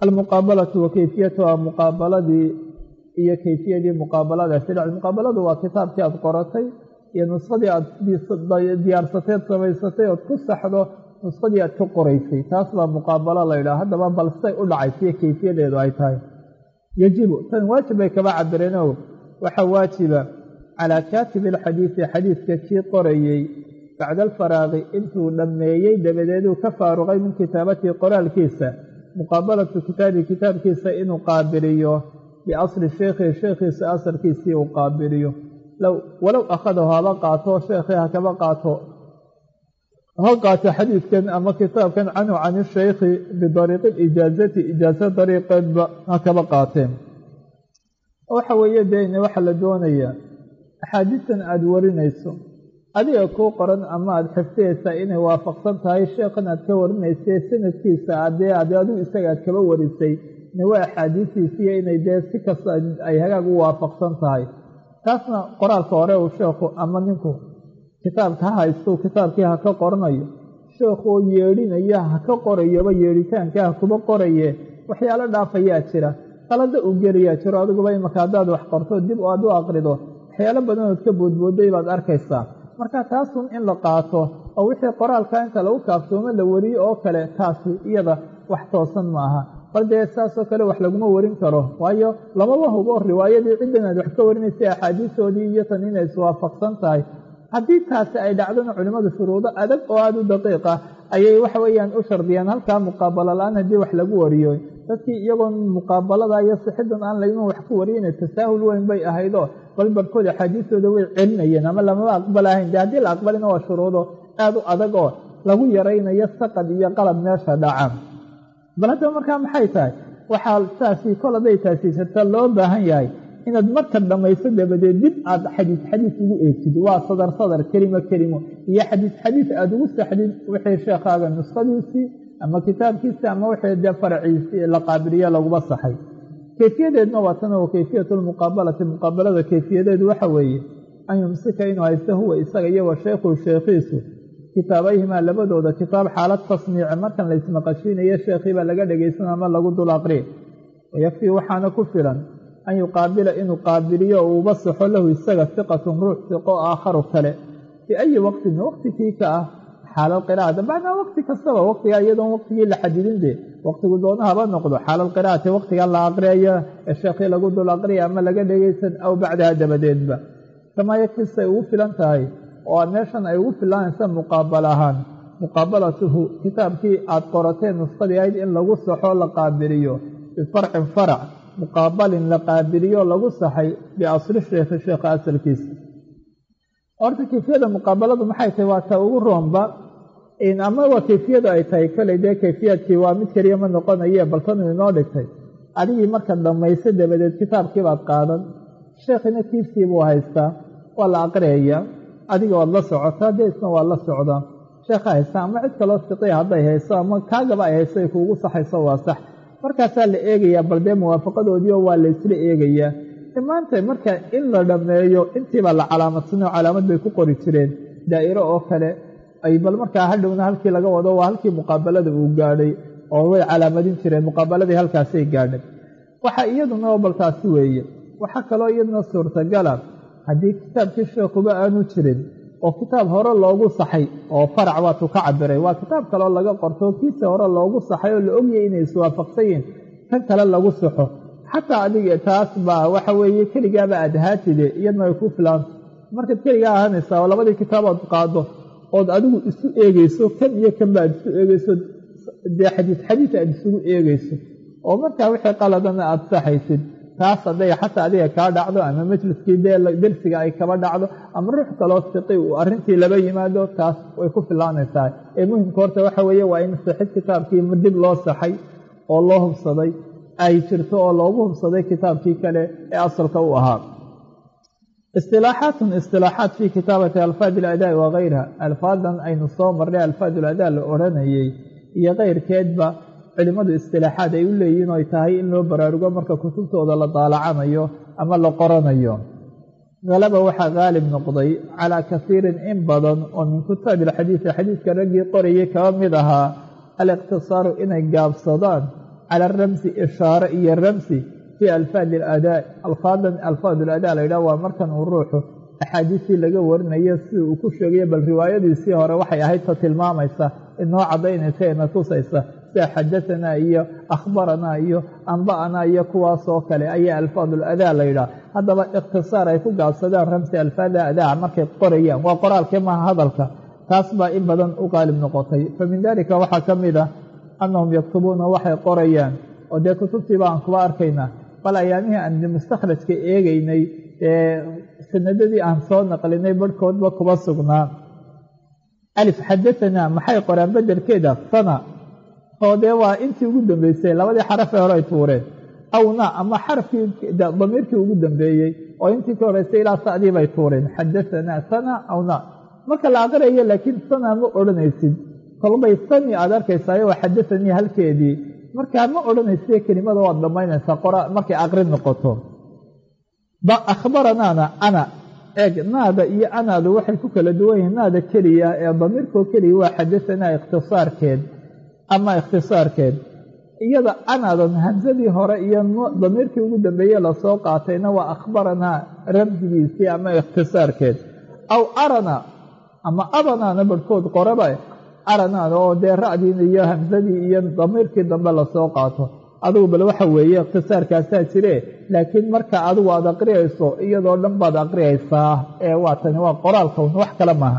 almuqaabalatu wa kayfiyatuha muqaabaladii iyo kayfiyadii muqaabaladaasi dhac muqaabaladu waa kitaabkii aada qoratay iyo nuskhadii aada diyaarsateed samaysatay ood ku saxdo nuskhadii aad ka qoraysay taas baa muqaabalo la yidhaha haddaba bal say u dhacaysiyo kayfiyadeedu ay tahay yajibu tan waajib bay kaba cabireen o waxaa waajiba calaa kaatibi alxadiidi xadiidka kii qorayey bacda alfaraaqi intuu dhammeeyey dabadeeduu ka faaruqay min kitaabatihi qoraalkiisa muqaabalatu kitaabi kitaabkiisa inuu qaabiliyo biasli sheekhihi sheekhiisa asalkiisii uu qaabiliyo walow akhadahu haba qaato sheekhii ha kaba qaato ha qaato xadiidkan ama kitaabkan canhu can ishaykhi bidariiqi ijaazati ijaaza dariiqeedba ha kaba qaateen waxa weeye dee waxaa la doonayaa axaadiistan aada warinayso adiga kuu qoran ama aada xifdiyaysaa inay waafaqsan tahay sheekhan aad ka warinaysay sanadkiisa adee ade adigu isaga aad kaba warisay waa axaadiistiisiyo inay dee si kasta ay hagaag u waafaqsan tahay taasna qoraalka hore uu sheekhu ama ninku kitaabka ha haysto kitaabkii ha ka qoranayo sheekhuoo yeedhinaya ha ka qorayoba yeedhitaanka ha kuba qoraye waxyaalo dhaafayaa jira qalada uu gelayaa jiro adiguba imaka haddaad wax qorto dib aad u aqrido waxyaalo badanood ka boodbooday baad arkaysaa marka taasun in la qaato oo wixii qoraalka inta lagu kaaftoomo la wariyo oo kale taasi iyada wax toosan maaha bal dee saasoo kale wax laguma warin karo waayo lamaba hubo riwaayadii ciddan aad wax ka warinaysay axaadiistoodii iyo tan inay iswaafaqsan tahay haddii taasi ay dhacdona culimmadu shuruudo adag oo aada u daqiiqa ayay waxa weeyaan u shardiyaan halkaa muqaabalo la-aan haddii wax lagu wariyo dadkii iyagoon muqaabalada iyo sixidan aan layman wax ku wariyana tasaahul weyn bay ahaydoo bal barhkood axaadiistooda way celinayeen ama lamaba aqbalahayn dee haddii la aqbalina waa shuruudo aada u adag oo lagu yaraynayo saqad iyo qalab meesha dhaca bal haddaba markaa maxay tahay waxaa taasi kol hadday taasi jirta loo baahan yahay inaad marka dhammayso dabadeed dib aada xadiis xadiis ugu eegtid waa sadar sadar kelimo kelimo iyo xadiis xadiis aada ugu saxdid wixii sheekhaaga nuskhadiisii ama kitaabkiisii ama wixii dee faraciisii la qaabiliyo laguba saxay kayfiyadeedna waa tan oo kayfiyatu lmuqaabalati muqaabalada kayfiyadeedu waxa weeye an yumsika inuu haysto huwa isaga iyo wa sheekhu sheekhiisu kitaabayhimaa labadooda kitaab xaalad tasmiici markan la ismaqashiinayo sheekhiibaa laga dhegaysan ama lagu dul aqri wayakfii waxaana ku filan an yuqaabila inuu qaabiliyo oo uuba saxo lahu isaga hiqatun ruux hiqo aakharu kale fii ayi waqtin waqti kii ka ah xaalal qiraa'ata macnaa waqti kastaba waqtigaa iyadoon waqtigii la xadidin dee waqtigu doona haba noqdo xaalal qiraa'ati waqtiga la aqriyayo ee sheekhii lagu dul aqriya ama laga dhegaysan aw bacdaha dabadeedba kamaa yakfi say ugu filan tahay oo meeshan ay ugu filanaysa muqaabal ahaan muqaabalatuhu kitaabkii aada qorateen nuskhadii ahayd in lagu saxo la qaabiliyo bifarcin farac muqaabalin la qaabiliyo lagu saxay biasli sheekhi sheekha asalkiisa horta kayfiyada muqaabaladu maxay tahay waa ta ugu roonba ama waa kayfiyadu ay tahay koley dee kayfiyaadkii waa mid keliya ma noqonaye baltanu inoo dhigtay adigii marka dhammayso dabadeed kitaabkiibaad qaadan sheekhina kiisii buu haystaa waa la aqriyayaa adiga waad la socotaa dee isna waa la socdaa sheekha haysta ama cid kaloo siqiya hadday hayso ama kaagaba ay hayso ay kuugu saxayso waa sax markaasaa la eegayaa bal dee muwaafaqadoodiio waa la ysla eegayaa maanta marka in la dhammeeyo intiibaa la calaamadsanay oo calaamad bay ku qori jireen daa'iro oo kale ay bal markaa hadhowna halkii laga wado waa halkii muqaabalada uu gaadhay oo way calaamadin jireen muqaabaladii halkaasay gaadhay waxaa iyaduna baltaasi weeye waxaa kaloo iyaduna suurtagala haddii kitaabkii sheekuba aanu jirin oo kitaab hore loogu saxay oo farac waatuu ka cabiray waa kitaab kaleo laga qorto kiisa hore loogu saxay oo la ogyahay inay iswaafaqsan yihin kan kale lagu saxo xataa adiga taas baa waxa weeye keligaaba aad ahaatide iyadna ay ku filaanta markaad keligaa ahaanaysaa oo labadii kitaabood qaado ood adigu isu eegeyso kan iyo kanba aad isu eegeyso dee xadiis xadiis aad isugu eegeyso oo markaa wixii qaladana aada saxaysid taas hadday xataa adiga kaa dhacdo ama majliskii dee dersiga ay kaba dhacdo ama ruux kaloo siqi uu arrintii laba yimaado taas way ku filaanaysaa ee muhimka horta waxa weeye waa in saxid kitaabkii dib loo saxay oo loo hubsaday ay jirto oo loogu hubsaday kitaabkii kale ee asalka u ahaa istilaaxaatun istilaaxaat fii kitaabati alfaad iladaa'i wa gayriha alfaadan aynu soo marnay alfaad uladaa la odhanayey iyo keyrkeedba culimmadu istilaaxaad ay u leeyihin oy tahay in loo baraarugo marka kutubtooda la daalacanayo ama la qoranayo halaba waxaa haalib noqday calaa kasiirin in badan oo min kitaabi alxadiidi xadiidka raggii qorayay kaba mid ahaa aliqtisaaru inay gaabsadaan cala ramsi ishaare iyo ramsi fii alfaadi aladaa alfaadan alfaad aladaa la yidhaha waa markan uu ruuxu axaadiistii laga warinayo sida uu ku sheegayo bal riwaayadiisii hore waxay ahayd ta tilmaamaysa inoo caddaynaysa ina tusaysa sida xadatanaa iyo akhbaranaa iyo amba'anaa iyo kuwaasoo kale ayaa alfaadul adaa la yidhaha haddaba ikhtisaar ay ku gaabsadaan ramsi alfaada adaa markay qorayaan waa qoraalkee maaha hadalka taas baa in badan u qaalib noqotay fa min dalika waxaa ka mid ah annahum yaktubuuna waxay qorayaan oo dee kutubtiiba aan kuba arkaynaa bal ayaamihii aan mustakhrajka eegaynay ee sanadadii aan soo naqlinay barhkoodba kuba sugnaa alif xadatanaa maxay qoraan bedelkeeda sana oo dee waa intii ugu dambeysay labadii xarafee hore ay tuureen awna ama xarafkii damiirkii ugu dambeeyey oo intii ka horeysay ilaa sa'dii bay tuureen xadatanaa sana awna marka la aqriyayo laakiin sana ma odhanaysid kolbay sani aad arkaysayo waa xadaanii halkeedii markaa ma odhanaysa kelimada waad dhammaynaysaa qora markay aqrin noqoto akhbaranaana ana eeg naada iyo anaadu waxay ku kala duwan yihiin naada keliya ee damiirkoo keliya waa xadasanaa ikhtisaarkeed ama ikhtisaarkeed iyada anaadan hamsadii hore iyo damiirkii ugu dambeeye lasoo qaatayna waa akhbaranaa ramsigiisii ama ikhtisaarkeed aw arana ama abanaana barhkood qoraba aranaada oo dee ra'diina iyo hamsadii iyo damiirkii dambe lasoo qaato adigu bal waxa weeye ikhtisaarkaasaa jire laakiin marka adigu aad aqriyayso iyadoo dhan baad aqriyaysaa ee waa tani waa qoraalkawn wax kale maaha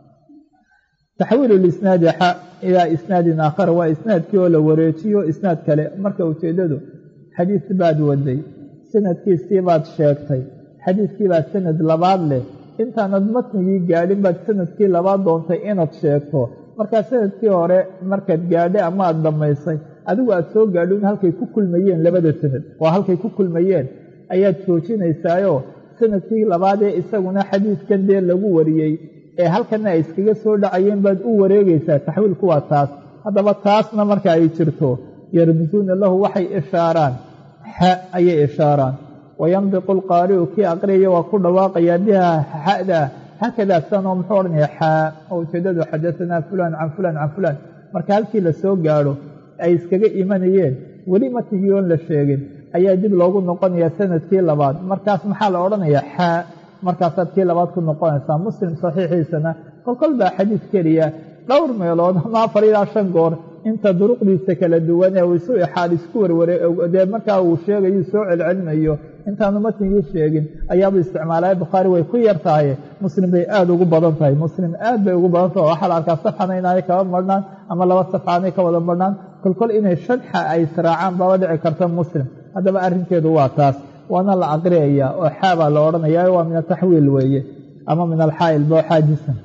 taxwiilu lisnaadi xa ilaa isnaadin aakhara waa isnaadkii oo la wareejiyo isnaad kale marka ujeeddadu xadiis baad waday sanadkiisii baad sheegtay xadiiskii baad sanad labaad leh intaanad matnigii gaadhin baad sanadkii labaad doontay inaad sheegto markaa sanadkii hore markaad gaadhay ama aad dhammaysay adigu aad soo gaadhin halkay ku kulmayeen labada sanad waa halkay ku kulmayeen ayaad joojinaysaayo sanadkii labaad ee isaguna xadiiskan dee lagu wariyey ee halkana ay iskaga soo dhacayeen baad u wareegaysaa taxwiilku waa taas haddaba taasna marka ay jirto yarmisuuna lahu waxay ishaaraan xa ayay ishaaraan wayandiqu alqaari'u kii aqriyaya waa ku dhawaaqayaa biha xa'da haakadaa sanoo muxuu odhanaya xaa oo ujeedadu xadasanaa fulaan can fulaan can fulaan marka halkii la soo gaadho ay iskaga imanayeen weli matnigii oon la sheegin ayaa dib loogu noqonayaa sanadkii labaad markaas maxaa la odhanayaa xaa markaasaad kii labaad ku noqonaysaa muslim saxiixiisana kolkol baa xadiis keliya dhowr meelood ama afar ilaa shan goor inta duruqdiisa kala duwan ee uu isu ixaad isku warware dee markaa uu sheegayu soo celcelinayo intaanu matnigii sheegin ayaabuu isticmaalaya bukhaari way ku yar tahay muslim bay aada ugu badan tahay muslim aad bay ugu badan tahay waxaa la arkaa safxana inaanay kaba marhnaan ama laba safxa anay ka wada marhnaan kolkol inay shanxa ay israacaan baaba dhici karta muslim haddaba arrinkeedu waa taas waana la aqriyayaa oo xaabaa la odhanayaa waa min ataxwiil weeye ama min alxaa'il boo xaajisan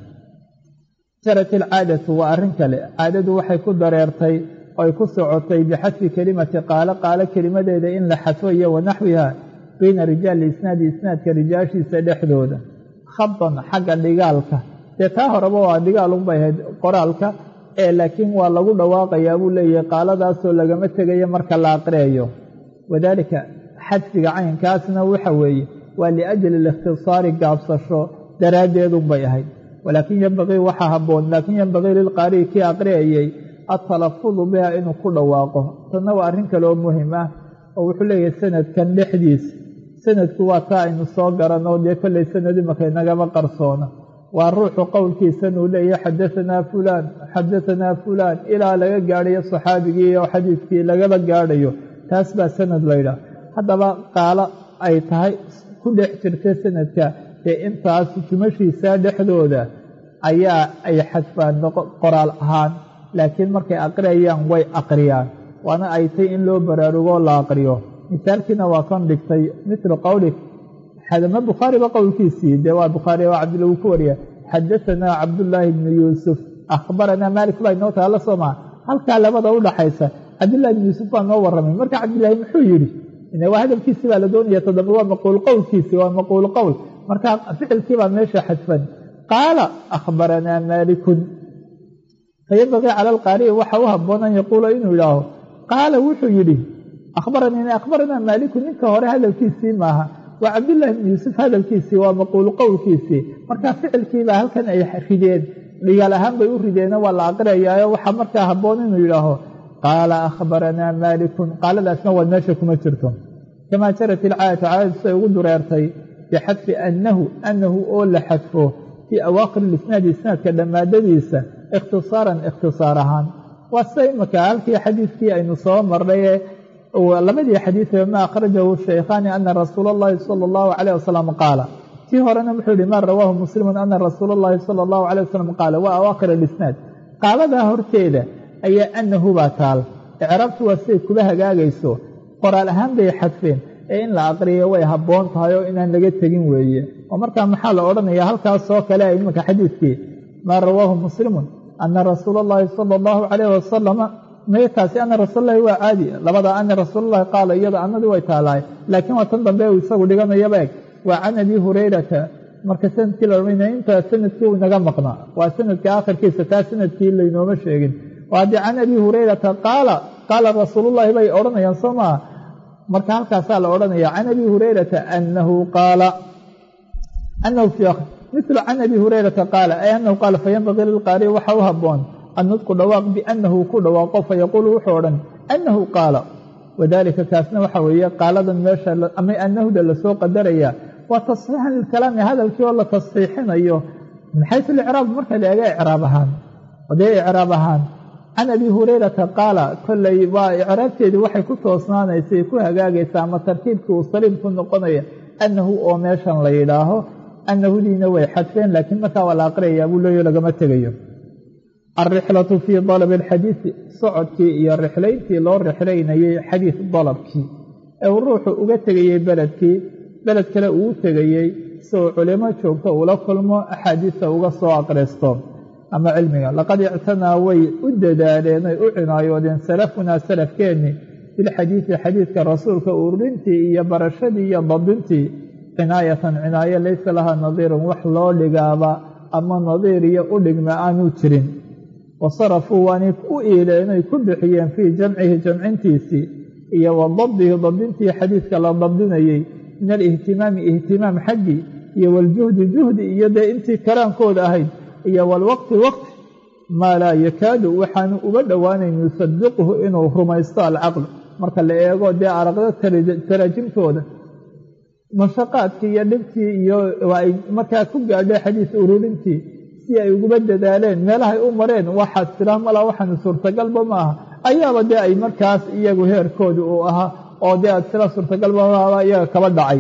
jarat ilcaadatu waa arrin kale caadadu waxay ku dareertay oy ku socotay bixadfi kelimati qaalo qaalo kelimadeeda in la xadfo iyo wanaxwiha bayna rijaali isnaadi isnaadka rijaashiisa dhexdooda khadan xagga dhigaalka dee taa horeba waa dhigaal unbay ahayd qoraalka ee laakiin waa lagu dhawaaqayaa buu leeyahay qaaladaasoo lagama tegayo marka la aqriyayo wadaalika xadfiga caynkaasna waxa weeye waa liajli alikhtisaari gaabsasho daraaddeedunbay ahayd walaakin yembaqii waxaa habboon laakiin yembaqii lilqaari'i kii aqriyayay atalafudu biha inuu ku dhawaaqo tanna waa arrin kale oo muhim ah oo wuxuu leeyahay sanadkan dhexdiisa sanadku waa taa aynu soo garanno dee kollay sanad imaka inagama qarsoona waa ruuxu qowlkiisanuu leeyahay xadahanaa fulaan xadahanaa fulaan ilaa laga gaadhayo saxaabigii oo xadiidkii lagaba gaadhayo taas baa sanad laydhaah haddaba qaalo ay tahay ku dhex jirta sanadka dee intaas jumashiisa dhexdooda ayaa ay xadfaan qoraal ahaan laakiin markay aqriyayaan way aqriyaan waana ay tay in loo baraarugoo la aqriyo misaalkiina waa kan dhigtay mitlu qowlik xadama bukhaariba qowlkiisii dee waa bukhaari waa cabdilla wuu ku wariya xadahanaa cabdullaahi bnu yuusuf akhbaranaa maalik baa inoo taala soo maa halkaa labada u dhaxaysa cabdillahi bnu yuusuf baa noo warramay marka cabdillaahi muxuu yidhi waa hadalkiisii baa la doonaya toddoba waa maquul qowlkiisii waa maquul qowl marka ficilkii baa meesha xadfan qaala akhbaranaa maalikun fayambaqii cala alqaari'i waxa u habboon an yaquula inuu yidhaaho qaala wuxuu yidhi akhbaranii akhbaranaa maaliku ninka hore hadalkiisii maaha waa cabdullaahi bnu yuusuf hadalkiisii waa maquulu qowlkiisii marka ficilkiibaa halkan ay rideen dhigaal ahaan bay u rideeno waa la aqriyayaayo waxaa markaa habboon inuu yidhaaho qaala akhbaranaa maalikun qaaladaasna waad meesha kuma jirto kamaa jarat ilcaadatu caadadu siday ugu dureertay bixadfi annahu annahu oo la xadfo fii awaaqir ilisnaadi isnaadka dhammaadadiisa ikhtisaaran ikhtisaar ahaan waa sida imaka halkii xadiidkii aynu soo marnay labadii xadiidee ma akhrajahu shaykhaani ana rasuula اllahi sala اllahu calayh wasalam qaala tii horena wuxuu yihi ma rawaahu muslimun ana rasuula اllahi sala اllahu calayh wasalam qaala waa awaaqir alisnaad qaaladaa horteeda ayaa annahu baa taal icraabtu waa siday kuba hagaagayso qoraal ahaan bay xadfeen ee in la aqriyo way habboon tahay oo inaan laga tegin weeye oo markaa maxaa la odhanayaa halkaasoo kale a imanka xadiidkii maa rawaahu muslimun ana rasuula اllahi sala اllahu calayh wasalama meetaasi ana rasuulalahi waa caadi labadaa ana rasuulalahi qaala iyada annadii way taalaay laakiin waa tan dambe uu isagu dhiganayaba eg waa can abi hurayrata marka sanadkii la odhanaya intaa sanadkii uu inaga maqnaa waa sanadka aakhirkiisa taa sanadkii laynooma sheegin oo haddii can abi hurayrata qaala qaala rasuulullahi bay odhanayaan soo maa marka halkaasaa la odhanaya can abi hurayrata anahu qaala anahu fi mislu can abi hurayrata qaala ay anahu qaala fayanbagii lilqaari waxa u habboon annudqu dhawaaq biannahu ku dhawaaqo fayaquulu wuxuu odhan annahu qaala wadaalika kaasna waxa weeye qaaladan meesha ama annahuda lasoo qadaraya waa tasxiixan lilkalaami hadalkii oo la tasxiixinayo min xaysu licraab marka la eega icraab ahaan odee icraab ahaan can abi hurayrata qaala kolley waa icraabteedii waxay ku toosnaanaysay ku hagaagaysaa ama tarkiibkii uu saliim ku noqonaya annahu oo meeshan la yidhaaho annahudiina way xadfeen laakiin markaa waa la aqriyayaa buu leeyo lagama tegayo alrixlatu fii dalabi alxadiidi socodkii iyo rixlayntii loo rixlaynayey xadiid dalabkii ee uu ruuxu uga tegayey beledkii beled kale uu tegayey si uu culimo joogto ula kulmo axaadiista uga soo aqristo ama cilmiga laqad ictanaa way u dadaaleen ay u cinaayoodeen salafunaa salafkeenni bilxadiidi xadiidka rasuulka ururintii iyo barashadii iyo dabdintii cinaayatan cinaayo laysa lahaa nadiirun wax loo dhigaaba ama nadiir iyo u dhigma aanuu jirin wasarafuu waanay u iileenay ku bixiyeen fii jamcihi jamcintiisii iyo wa dabdihi dabdintii xadiidka la dabdinayey min alihtimaami ihtimaam xaggii iyo waljuhdi juhdi iyo dee intii karaankooda ahayd iyo walwaqti waqti maa laa yakaadu waxaanu uga dhowaanayn yusadiquhu inuu rumaysto alcaql marka la eego dee araqda taraajimtooda mashaqaadkii iyo dhibtii iyo ay markaa ku gaadhay xadiis ururintii si ay uguba dadaaleen meelahay u mareen waxaad tiraa malaa waxaanu suurtagalba ma aha ayaaba dee ay markaas iyagu heerkooda uu ahaa oo dee aad tira suurtagalba maaba iyaga kaba dhacay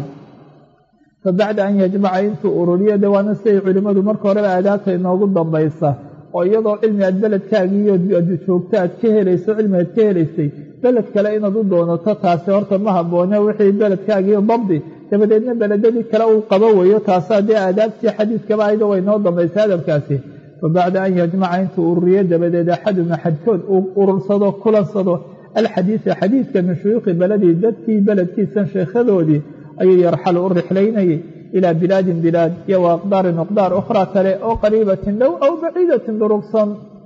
fa bacda an yajmaca intuu ururiyo de waana siday culimmadu marka horeba aadaabta inoogu dambaysa oo iyadoo cilmi aad beledkaagiiyo joogto aad ka helayso cilmi aad ka helaysay beled kale inaad u doonato taasi horta ma habboone wixii beledkaagiiyo dabdi dabadeedna beledadii kale uu qabo weeyo taasaa dee aadaabtii xadiidkaba ayadoo way noo dambaysay adabkaasi fa bacda an yajmaca intuu ururiyo dabadeed axaduna xadkood uu urursado kulansado alxadiida xadiidka min shuyuukhi beledii dadkii beledkiisan sheekhadoodii ayuu yarxalu u rixlaynayay ilaa bilaadin bilaad iyo wa aqdaarin aqdaar ukhraa kale oo qariibatin dhow aw baciidatin durugsan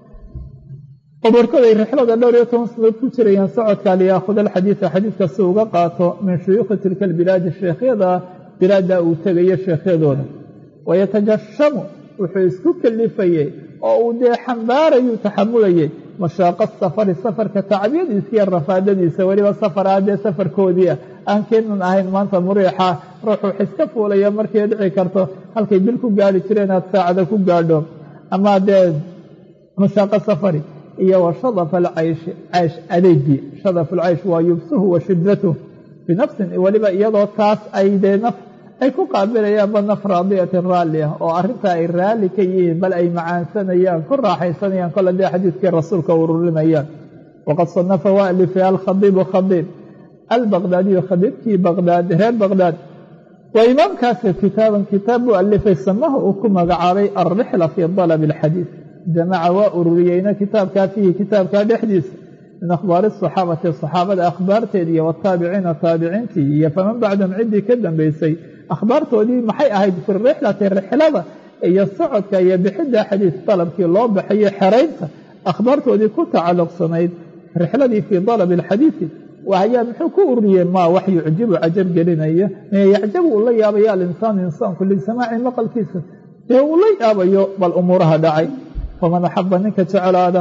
obarkoday rixlada dhowr iyo toban sanadood ku jirayaan socodka liyaakhud alxadiida xadiidka si uga qaato min shuyuukhi tilka albilaadi sheekhyada bilaadda uu tegayo sheekhyadooda wayatajashamu wuxuu isku kalifayey oo uu dee xambaarayuu taxamulayey mashaaqa safari safarka tacbiyadiisa iyo rafaadadiisa weliba safar ah dee safarkoodii ah aan keenan ahayn maanta muriixa ruuxu wax iska fuulaya markay dhici karto halkay bil ku gaari jireen aad saacada ku gaadho ama dee mashaaqa safari iyo wa shadaf alcayshi caysh adeegii shadaf alcaysh waa yubsuhu wa shiddatuh binafsin weliba iyadoo taas ay dee naf ay ku qaabilayaanba naf raadiyatin raalli ah oo arrintaa ay raalli ka yihiin bal ay macaansanayaan ku raaxaysanayaan kole dee xadiidkii rasuulka ururinayaan waqad sanafa waa alifay alkhadiibu khadiib albaqdaadiyu khadiibkii baqdaad reer baqdaad waa imaamkaasa kitaaban kitaab buu alifay samaha uu ku magacaabay alrixla fii dalabi alxadiid jamaca waa ururiyeyna kitaabkaa fiihi kitaabkaa dhexdiisa min akhbaari asaxaabati saxaabada akhbaarteed iyo wataabiciina taabiciintii iyo faman bacdahum ciddii ka dambaysay akhbaartoodii maxay ahayd fi rixlati rixlada iyo socodka iyo bixidda xadiis dalabkii loo baxayo xeraynta akhbaartoodii ku tacalluqsanayd rixladii fii dalabi alxadiidi ayaa muxuu ku ururiyey maa wax yucjibu cajab gelinaya yacjabu uu la yaabaya alinsaanu insaanku lisamaaci maqalkiisa dee uu la yaabayo bal umuuraha dhacay faman axaba ninka jeclaada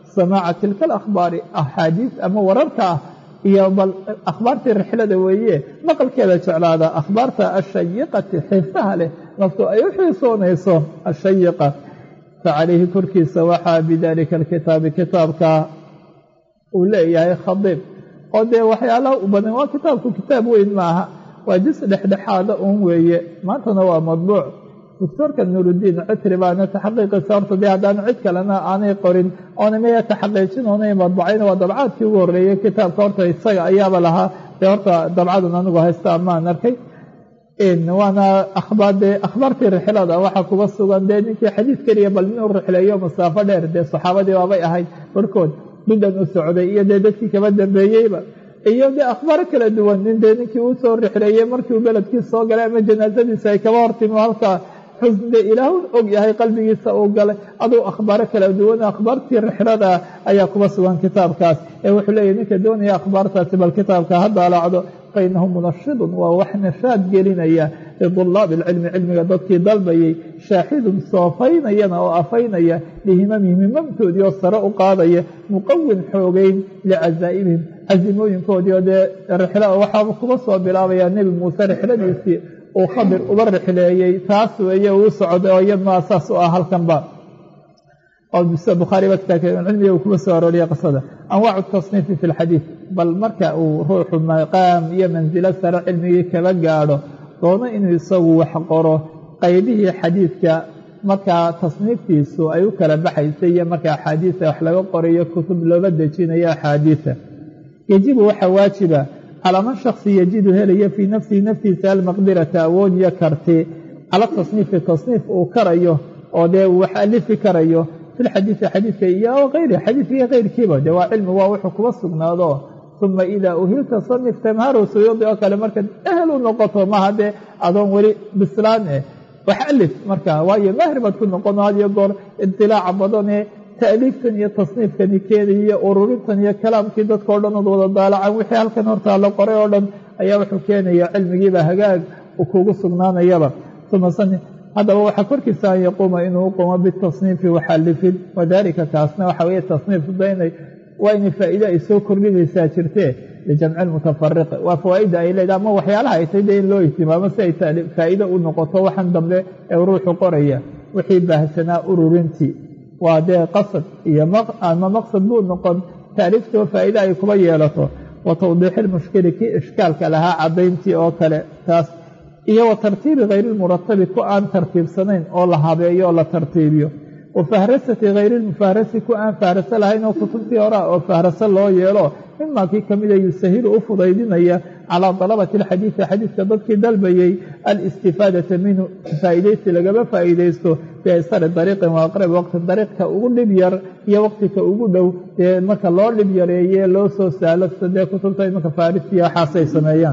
samaaca tilka alakhbaari axaadiis ama wararka ah iyo bal akhbaartii rixlada weeye maqalkeeda jeclaada akhbaarta ashayiqati xiisaha leh naftu ay u xiisoonayso ashayiqa facalayhi korkiisa waxaa bidalika alkitaabi kitaabka uu leeyahay khadiib oo dee waxyaalaha u badan waa kitaabku kitaab weyn maaha waa jis dhexdhexaada uun weeye maantana waa madbuuc doctoorka nuuruddiin citri baana taxaqiiqiisa horta dee haddaanu cid kalena aanay qorin oona maya taxaqiijin oonay madbacayna waa dabcaadkii ugu horreeyey kitaabka horta isaga ayaaba lahaa dee horta dabcadan anigu haysta amaan arkay waana akhbaar dee akhbaartii rixlada waxaa kuba sugan dee ninkii xadiid keliya bal inuu rixleeyo masaafo dheer dee saxaabadii baabay ahayd barhkood midhan u socday iyo dee dadkii kaba dambeeyeyba iyo dee akhbaaro kala duwan nin dee ninkii uu soo rixleeyey markii uu beledkii soo galay ama janaasadiisa ay kaba hortimi halkaa xusn dee ilaahu og yahay qalbigiisa uu galay aduu akhbaaro kala duwan akhbaartii rixlada ayaa kuba sugan kitaabkaas ee wuxuu leeyahy ninka doonaya akhbaartaasi bal kitaabka ha daalacdo fainahu munashidun waa wax nashaad gelinaya lidulaabi alcilmi cilmiga dadkii dalbayay shaaxidun soofaynayana oo afaynaya lihimamihim himamtoodii oo sare u qaadaya muqawin xoogeyn licazaa'ibihim casimooyinkoodii oo dee rixla waxaaba kuba soo bilaabayaa nebi muuse rixladiisii uu khadir uba rixleeyey taas weeye uu socday oo iyadmaa saas u ah halkanba oo bukhaariba kitaabkcilmiga uu kuba soo arooriya qisada anwaacu tasniifi fi lxadiid bal marka uu ruuxu maqaam iyo mansilo sare cilmigii kaba gaadho doono inuu isagu wax qoro qaybihii xadiidka markaa tasniiftiisu ay u kala baxaysay iyo marka axaadiisa wax laga qorayo kutub looba dejinayo axaadiisa yajibu waxaa waajiba calaa man shaksi yajidu helaya fii nafsihi naftiisa almaqdirata awood iyo karti cala tasniifi tasniif uu karayo oo dee uu wax alifi karayo fi lxadiidi xadiidka iyo ayri xadiidka iyo keyrkiiba dee waa cilmi waa wuxuu kuba sugnaado uma idaa uhilta sanif tamharow suyuudi oo kale markaad ehel u noqoto maha dee adoon weli bislaan eh wax alif marka waayo mahri baad ku noqono had iyo goor idilaaca badan ee taaliiftan iyo tasniifkani keenaya iyo ururintan iyo kalaamkii dadka o dhan ood wada daalacan wixii halkan hortaa la qoray oo dhan ayaa wuxuu keenaya cilmigiiba hagaag kugu sugnaanayaba uma sani haddaba waxaa korkiisa an yaquuma inuu u qumo bitasniifi waxalifin wadalika kaasna waxa weye tasniif daynay waa inay faa'iide ay soo kordhinaysaa jirtee lijamci lmutafariqi waa fawaaidda ay leedahay ama waxyaalaha ay tahay dee in loo ihtimaamo si ay faa'iide u noqoto waxan dambe ee ruuxu qoraya wixii baahsanaa ururintii waa dee qasad iyo ama maqsad buu noqon taariiftoo faa'iide ay kuba yeelato wa tawdiixi lmushkili kii ishkaalka lahaa caddayntii oo kale taas iyo wa tartiibi hayri lmuratabi ku aan tartiibsanayn oo la habeeyo oo la tartiibiyo wa fahrasati hayri lmufahrasi ku aan fahraso lahayn oo kutubtii horea oo fahraso loo yeelo mimaa kii ka mida yusahilu u fudaydinaya calaa dalabati alxadiidi xadiidka dadkii dalbayey alistifaadata minhu faa'iidaysi lagaba faa'iidaysto biaysari dariiqin wa aqrabi waqtin dariiqka ugu dhib yar iyo waqtika ugu dhow dee marka loo dhib yareeye loo soo saalo dee kutubta imanka farisiya waxaasay sameeyaan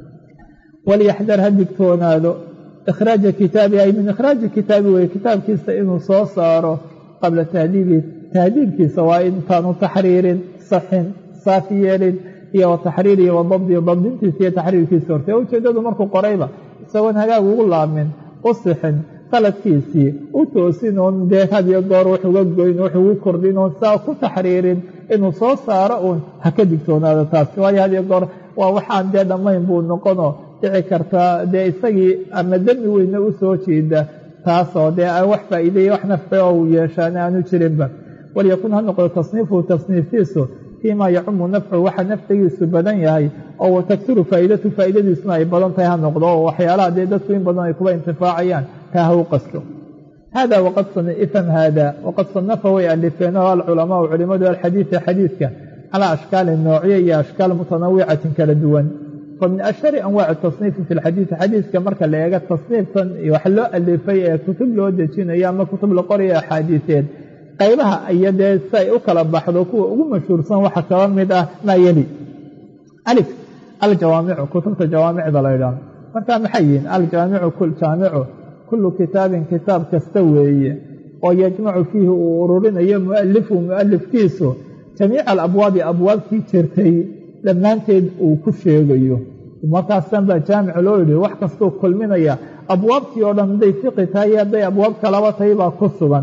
walyaxdar ha digtoonaado ikhraaja kitaabi ay min ikhraaji kitaabi weye kitaabkiisa inuu soo saaro qabla tahdiibi tahdiibkiisa waa intaanu taxriirin saxin saafi yeelin iyo wa taxriirihi wa dabdi dabdintiisa iyo taxriirkiisa horte ujeeddadu markuu qorayba isagoon hagaag ugu laamin u sixin qaladkiisii u toosin oon dee hadiyo goor wax uga goyn wax ugu kordhin oon saa ku taxriirin inuu soo saaro uun ha ka digtoonaado taasi waayo hadiyo goor waa waxaan dee dhammayn buu noqonoo dhici kartaa dee isagii ama demi weyne u soo jeeda taasoo dee aan wax faa'iideeye wax nafci oo uu yeeshaan aanu jirinba walyakun ha noqdo tasniifuhu tasniiftiisu fiima yacumu nafcu waxa nafcigiisu badan yahay oo wataktiru faa'iidatu faa'iidadiisuna ay badan tahay ha noqdo oo waxyaalaha dee dadku in badan ay kuba intifaacayaan taa ha u qasto hada waqad ifham haada waqad sanafa way alifeen oo alculamaau culimadu alxadiida xadiidka calaa ashkaalin noocyo iyo ashkaal mutanawicatin kala duwan famin ashhari anwaaci tasniifi fi lxadiidi xadiidka marka la eega tasniiftan wax loo alifay ee kutub loo dejinayo ama kutub la qorayo axaadiiseed qaybaha iyo dee si ay u kala baxdo kuwa ugu mashhuursan waxa kaba mid ah maa yeli alif aljawaamicu kutubta jawaamicda la ydhaahdo marka maxay yihiin aljaamicu jaamicu kullu kitaabin kitaab kasta weeye oo yajmacu fiihi uu ururinayo mualifu mualifkiisu jamiica alabwaabi abwaabtii jirtay dhammaanteed uu ku sheegayo markaasan baa jaamic loo yidhi wax kastuu kulminaya abwaabtii oo dhan hadday fiqi tahay iyo hadday abwaab kalaba tahay baa ku sugan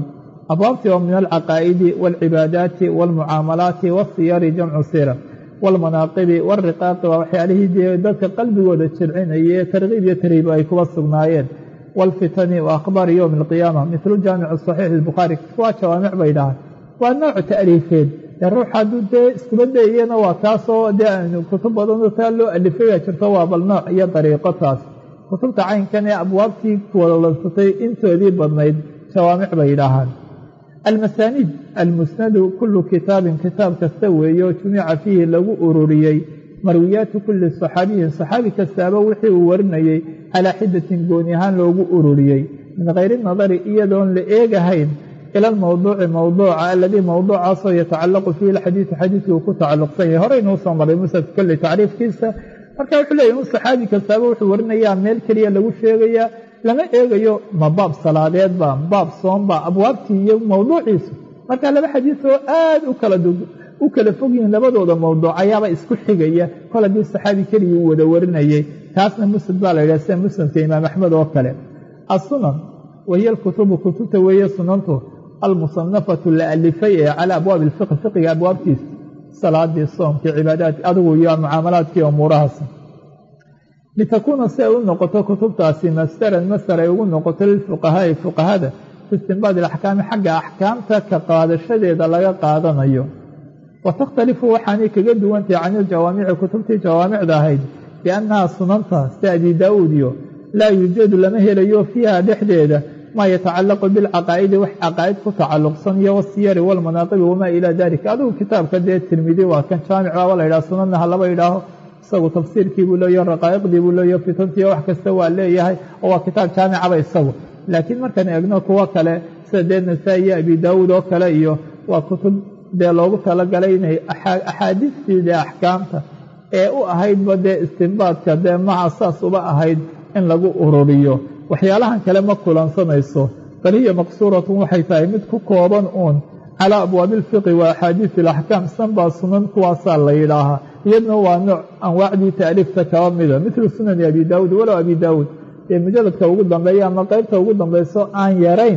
abwaabtii oo min alcaqaa'idi waalcibaadaati waalmucaamalaati waasiyari jamcu sira waalmanaaqibi waalriqaaqi waa waxyaalihii dee dadka qalbigooda jilcinaya ee tarkiib iyo tarhiib ay kuba sugnaayeen waalfitani wa akhbaari yowmi alqiyaama mithlu jaamici saxiixi albukhaari waa jawaamic bay dhahaan waa nooc ta'liifeed dee ruux hadduu dee iskuba dayiyana waa taasoo dee aynu kutub badanoo taa loo alifaya jirto waa bal nooc iyo dariiqo taas kutubta caynkan ee abwaabtii kuwalansatay intoodii badnayd jawaamic bay yidhaahaan almasaaniid almusnadu kullu kitaabin kitaab kasta weeye oo jumica fiihi lagu ururiyey marwiyaatu kulli saxaabiyin saxaabi kastaaba wixii uu warinayey calaa xidatin gooni ahaan loogu ururiyey min hayri nadari iyadoon la eegahayn ila almowduuci mowduuca aladii mowduucaasoo yatacallaqu fiihi alxadiidu xadiidkii uu ku tacalluqsan yahay horeynuu soo maray musnadka kolley tacriifkiisa marka wuxuu leeyahy un saxaabi kastaaba wuxuu warinayaa meel keliya lagu sheegayaa lama eegayo ma baab salaadeedba baab soomba abwaabtii iyo mowduuciisu marka laba xadiis oo aad u kala u kala fog yihiin labadooda mowduuc ayaaba isku xigaya kol haddii saxaabi keligii uu wada warinayay taasna musnad baa la yidhaha sida musnadka imaam axmed oo kale assunan wahiya alkutubu kutubta weeye sunantu almusanafatu la alifay ee calaa abwaabi alfiqi fiqiga abwaabtiisa salaadii soomkii cibaadaadki adigu iyo mucaamalaadkii umuurahaas litakuuna si ay u noqoto kutubtaasi masdaran masdar ay ugu noqoto lilfuqahaai fuqahada fi istinbaad ilaxkaami xagga axkaamta ka qaadashadeeda laga qaadanayo wa takhtalifu waxaanay kaga duwantahay can iljawaamici kutubtii jawaamicda ahayd biannaha sunanta sida abi daa'uud iyo laa yuujadu lama helayo fiiha dhexdeeda maa yatacallaqu bilcaqaa'idi wax caqaa'id ku tacalluqsan iyo wasiyari walmanaaqibi wamaa ilaa dalika adigu kitaabka dee tirmidi waa kan jaamic baaba la yidhaha sunanna ha laba yidhaaho isagu tafsiirkii buu leeyaho raqaa'iqdii buu leeyaho fitantii wax kasta waa leeyahay oo waa kitaab jaamicaba isagu laakiin markaan eegno kuwo kale sida dee nasaa-i iyo abi daawuud oo kale iyo waa kutub dee loogu talagalay inay axaadiistii dee axkaamta ee u ahaydba dee istinbaadka dee maca saas uba ahayd in lagu ururiyo waxyaalahan kale ma kulansanayso bal hiya maqsuuratun waxay tahay mid ku kooban uun calaa abwaabi alfiqi wa axaadiisi alaxkaam sanbaa sunan kuwaasaa la yidhaahaa iyadna waa nooc anwaacdii taaliifta kaba mida midlu sunani abi daawuud walow abi daawuud ee mujaladka ugu dambeeya ama qeybta ugu dambayso aan yarayn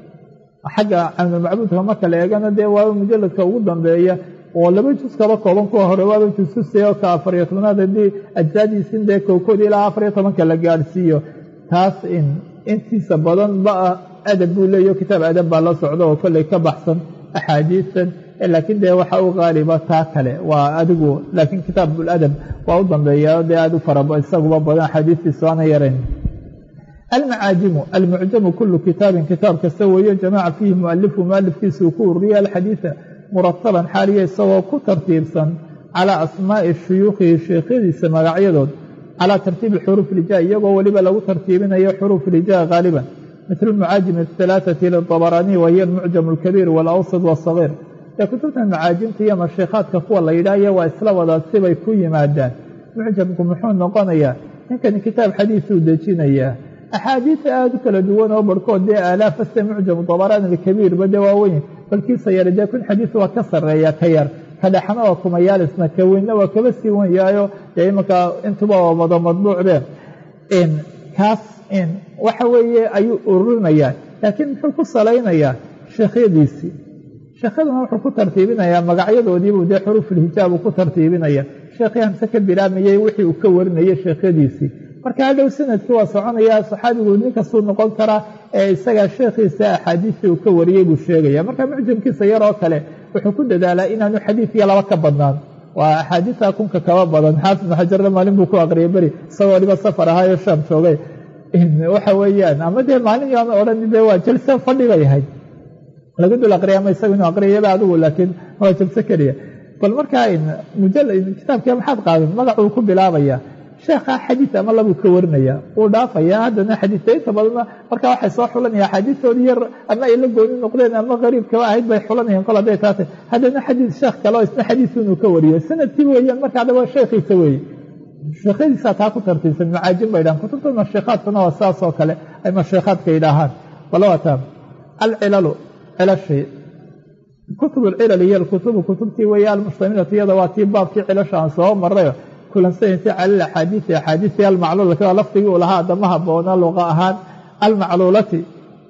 xagga camdulmacbuudka marka la eegana dee waaba mujaladka ugu dambeeya oo laba jus kaba kooban kuwa hore waaba jususe oo ka afariyo tobnaad haddii ajsaadiisin dee kowkood ilaa afariyo tobanka la gaadhsiiyo taas in intiisa badan ba adab buu leeyaho kitaab adab baa la socda oo kolley ka baxsan axaadiistan laakiin dee waxa u qaaliba taa kale waa adigu laakiin kitaabuladab waa u dambeeya dee aad u faraba isaguba badan axaadiistiisu aana yarayn almacaajimu almucjamu kulu kitaabin kitaab kasta weeye jamaca fiihi mualifu mualifkiisa uu ku ururiya alxadiida murataban xaaliya isagoo ku tartiibsan calaa asmaa'i shuyuukhihi sheekhyadiisa magacyadood calaa tartiibi xuruuf ilija iyagoo weliba lagu tartiibinayo xuruuf ilija haaliban mitl mucaajim ahalaaثati liطabaraaniy wahiya almucjam alkabiir wاlawsad wاsagiir ee kutubta macaajimta iyo mashiikaadka kuwa la yidhaahya waa isla wadaad sibay ku yimaadaan mucjamku muxuu noqonayaa ninkani kitaab xadiisuu dejinayaa axaadiis aada u kala duwan oo barhkood dee aalaafaste mucjamu dabaraani alkabiirba dee waaweyn balkiisa yar dee kun xadiis waa ka sarreeya ka yar ka dhexna waa kumayaalisna ka weynna waa kaba sii wan yahayo dee imanka intuba waa wada madbuucbe kaas waxa weeye ayuu ururinayaa laakiin muxuu ku salaynayaa sheekhyadiisii sheekhyaduna wuxuu ku tartiibinayaa magacyadoodiibuu dee xuruufulhijaabu ku tartiibinaya sheekhii hamse ka bilaamayey wixii uu ka warinayay sheekhyadiisii marka hadhow sanadkii waa soconayaa saxaabigu ninkastuu noqon karaa ee isagaa sheekhiisa axaadiistii uu ka wariyey buu sheegaya marka mucjamkiisa yaroo kale wuxuu ku dadaalaa inaanu xadiid iyo laba ka badnaan waa axaadiisa kunka kaba badan xaafid ibnu xajarna maalin buu ku aqriyay beri isagoo dhiba safar ahaayo shaam joogay waxa weeyaan ama dee maalin yaana odhan dee waa jalse fadhi bay ahayd laga dul aqriya ama isagu inuu aqriyaba adigu laakiin waa jalse keliya bal markaa kitaabkii maxaad qaadan magacuu ku bilaabaya sheekha xadiid ama labuu ka warinaya wuu dhaafaya haddana xadiidta inta badanna markaa waxay soo xulanaya axaadiistoodii yar ama ay la gooni noqdeen ama qariib kaba ahayd bay xulanayeen kol hadday taatay haddana xadiid sheekh kale oo isna xadiisu inuu ka wariyo sanadkii weeyaan marka hadaba sheekhiisa weeye sheekhadiisaa taa ku tartiibsan macaajin bay dhahaan kutubta mashiikaadkuna waa saas oo kale ay mashiikaadka yidhaahaan balawata alcilalu cilashi kutub alcilal iyo alkutubu kutubtii weeye almushtamilatu iyada waa tii baabkii cilasha aan soo marayo kulansanaysa cala alaxaadiisi axaadiisi almacluulati waa lafdigii uu lahaa adama haboona luqa ahaan almacluulati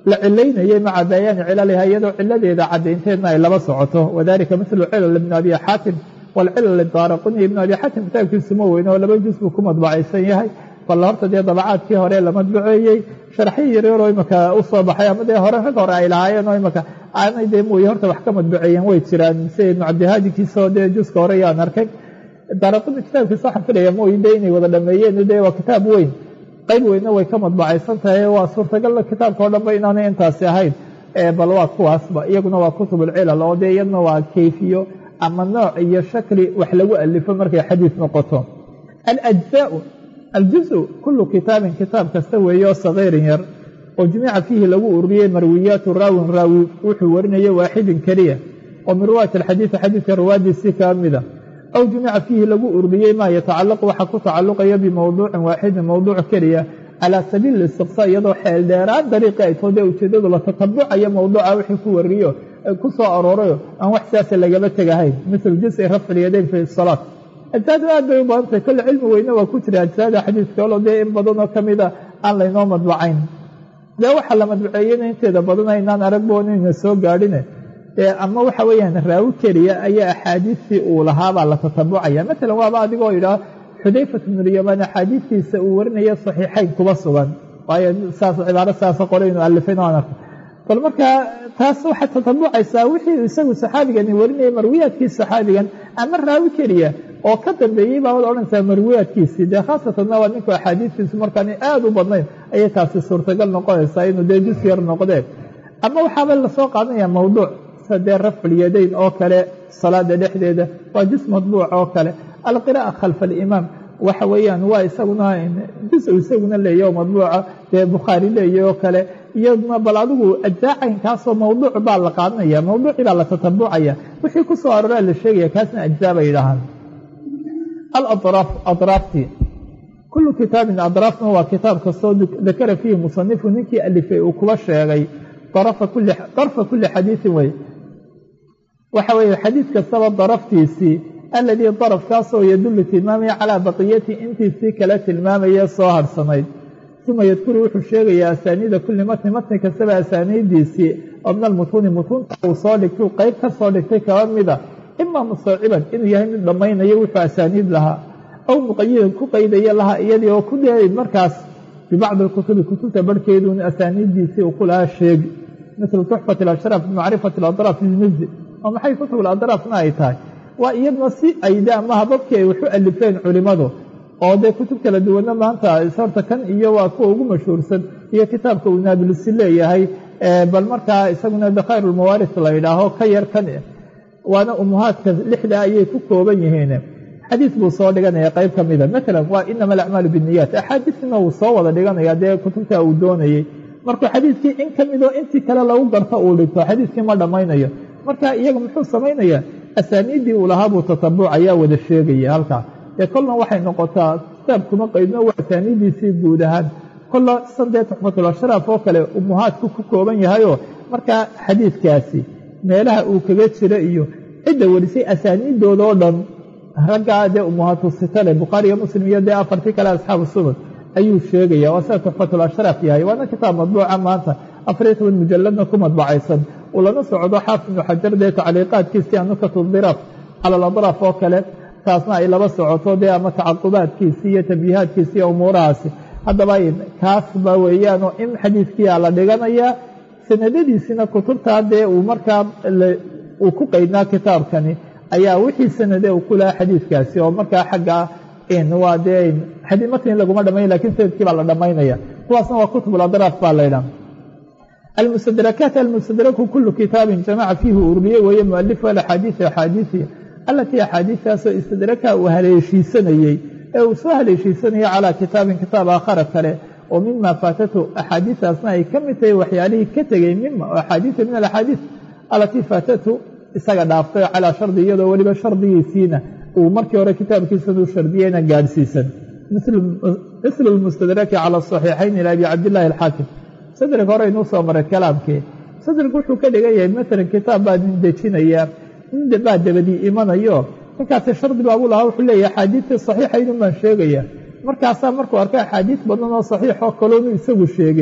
la cilaynayay maca bayaani cilaliha iyadoo ciladeeda cadaynteedna ay laba socoto wadalika mithlu cilal ibni abi xaatim walcilal idaaraquni ibnu abi xaatim kitaabkiisu ma weyne oo laba juz buu ku madbacaysan yahay bal horta dee dabacaadkii hore la madbuceeyey sharxii yaryaroo imaka u soo baxay ama dee hore rag hore ay lahaayeen oo imaka aanay dee mooye horta wax ka madbuceeyeen way jiraan sida ibnu cabdihaadikiisoo dee juska hore yaan arkay daaraquni kitaabkiisa waxaan filaya mooye dee inay wada dhameeyeen dee waa kitaab weyn qayb weynna way ka madbacaysan tahay waa suurtagal kitaabka o dhanba inaanay intaasi ahayn bal waa kuwaasba iyaguna waa kutubulcilal oo dee iyaduna waa kayfiyo ama nooc iyo shakli wax lagu alifo markay xadiis noqoto alajzaau aljuzu kulu kitaabin kitaab kasta weeye oo sagiirin yar oo jumica fiihi lagu ururiyey marwiyaatu raawin raawi wuxuu warinaya waaxidin keliya oo min riwaayat alxadiidi xadiidka riwaayadiisii kaa mida aw jumica fiihi lagu ururiyey maa yatacalaqu waxa ku tacalluqaya bimowduucin waaxidin mowduuc keliya calaa sabiili istiqsaa iyadoo xeel dheeraan dariiqi ay too dee ujeedadu la tatabucayo mowduuca wixii ku wariyo ku soo aroorayo aan wax sidaasa lagaba tegahayn mithlu jusi rafci lyadayn fi salaat ajsaadu aad bay u badan tahay kolle cilmi weyne waa ku jira ajsaada xadiiska olo dee in badanoo ka mida aan laynoo madbacayn dee waxaa la madbaceeyena inteeda badan aynaan aragboonayna soo gaadhine ama waxa weeyaan raawi keliya ayaa axaadiistii uu lahaabaa la tatabucaya maalan waaba adigoo idhaa xudayfat bnulyamaan axaadiistiisa uu warinaya saxiixayn kuba sugan waayo saas cibaaro saasa qoraynu alifin aan arko bal markaa taas waxaad tatabucaysaa wixii isagu saxaabigani warinayay marwiyaadkii saxaabigan ama raawi keliya oo ka dambeeyey baabaad odhanaysaa marwiyaadkiisii dee khaasatanna waa ninku axaadiistiisu markaan aad u badnayn ayay taasi suurtagal noqonaysaa inuu dee jus yar noqdee ama waxaaba lasoo qaadanaya mawduuc dee rafculyadayn oo kale salaada dhexdeeda waa jus madbuuc oo kale alqira'a khalfa alimaam waxa weeyaan waa isaguna jus isaguna leeya oo madbuuca dee bukhaari leeya oo kale iyaduna bal adigu ajzaacaynkaasoo mawduuc baa la qaadanaya mawduucii baa la tatabucaya wixii ku soo aroraa la sheegaya kaasna ajzaa bay yidhaahaan aladraaf adraaftii kullu kitaabin adraafna waa kitaab kastoo dakara fiihi musanifu ninkii alifay uu kuba sheegay darfa kulli xadiisin wey waxa weeye xadiid kastaba daraftiisii aladii darafkaasoo yadullu tilmaamaya calaa baqiyati intiisii kala tilmaamaya soo harsanayd uma yadkuru wuxuu sheegayaa asaaniida kulli matni matni kastaba asaaniidiisii oo min almutuuni mutuunta uu soo dhigtay qeyb ka soo dhigtay kaba mida imaa mustawciban inuu yahay mid dhammaynayo wuxuu asaaniid lahaa aw muqayidan ku qaydaya lahaa iyadii oo ku dee markaas bibacdi alkutubi kutubta barhkeeduun asaaniiddiisii uu ku lahaa sheegi mislu tuxfat alashraaf bimacrifati aladraaf lilmizdi oo maxay kutub aladraafna ay tahay waa iyadna si ayde ama hababkii ay waxu alifeen culimmadu oo dee kutub kala duwanna maanta horta kan iyo waa kuwa ugu mashhuursan iyo kitaabka uu naabilisi leeyahay bal markaa isaguna dakhayr ulmawaaris la yidhaaho ka yar kan waana umuhaadka lixda ayay ku kooban yihiin xadiis buu soo dhiganaya qayb ka mida maalan waa inama alacmaalu binniyaat axaadiisna uu soo wada dhiganaya dee kutubta uu doonayey markuu xadiiskii in ka midoo intii kale lagu garto uu dhigto xadiiskii ma dhammaynayo marka iyaga muxuu samaynayaa asaaniiddii uu lahaa buu tatabuc ayaa wada sheegaya halkaa dee kolna waxay noqotaa kitaab kuma qaydno waa asaaniiddiisii guud ahaan kolla sandee tuxfatul ashraaf oo kale umuhaadku ku kooban yahayoo markaa xadiidkaasi meelaha uu kaga jira iyo cidda warisay asaaniiddooda oo dhan raggaa dee umuhaatu sitale bukhaari iyo muslim iyo dee afartii kale asxaabu sunan ayuu sheegaya waa sida tuxfatul ashraaf yahay waana kitaab madbuuca maanta afariyo toban mujalladna ku madbacaysan uu lana socdo xaafid ibnu xajar dee tacliiqaadkiisii anukatu diraaf cala aladraaf oo kale taasna ay laba socoto dee ama tacaqubaadkiisii iyo tambiihaadkiisi iyo umuurahaasi haddaba kaasba weeyaanoo in xadiiskiia la dhiganayaa sanadadiisina kutubtaa dee uu markaa uu ku qaydnaa kitaabkani ayaa wixii sanade uu ku lahaa xadiidkaasi oo markaa xagga waa dee matni laguma dhamayn lakin sanadkii baa la dhammaynaya kuwaasna waa kutub aladraaf baa laydhaha almustadrakaat almustadraku kulu kitaabin jamaca fiihi ururiyey weeye mualifu alaxaadiisi axaadiisi alatii axaadiistaasoo istadraka uu haleeshiisanayey ee uu soo haleeshiisanayay calaa kitaabin kitaab aakhara kale oo mima faatatu axaadiistaasna ay ka mid tahay waxyaalihii ka tegey mima oo axaadiisa min alaxaadiis alatii faatatu isaga dhaaftay calaa shardi iyadoo weliba shardigiisiina uu markii hore kitaabkiisan u shardiyeyna gaadhsiisan mislu lmustadraki cala asaxiixayn ila abi cabdillahi alxaakim sadrig hore inuu soo maray kalaamkii sadrig wuxuu ka dhigan yahay maalan kitaab baa nin dejinaya nin baa dabadii imanayo ninkaasi shardi baabu lahaa wuxuu leeyahy axaadiistii saxiixaydun baan sheegaya markaasaa markuu arkay axaadiis badan oo saxiix oo kaloonu isagu sheegin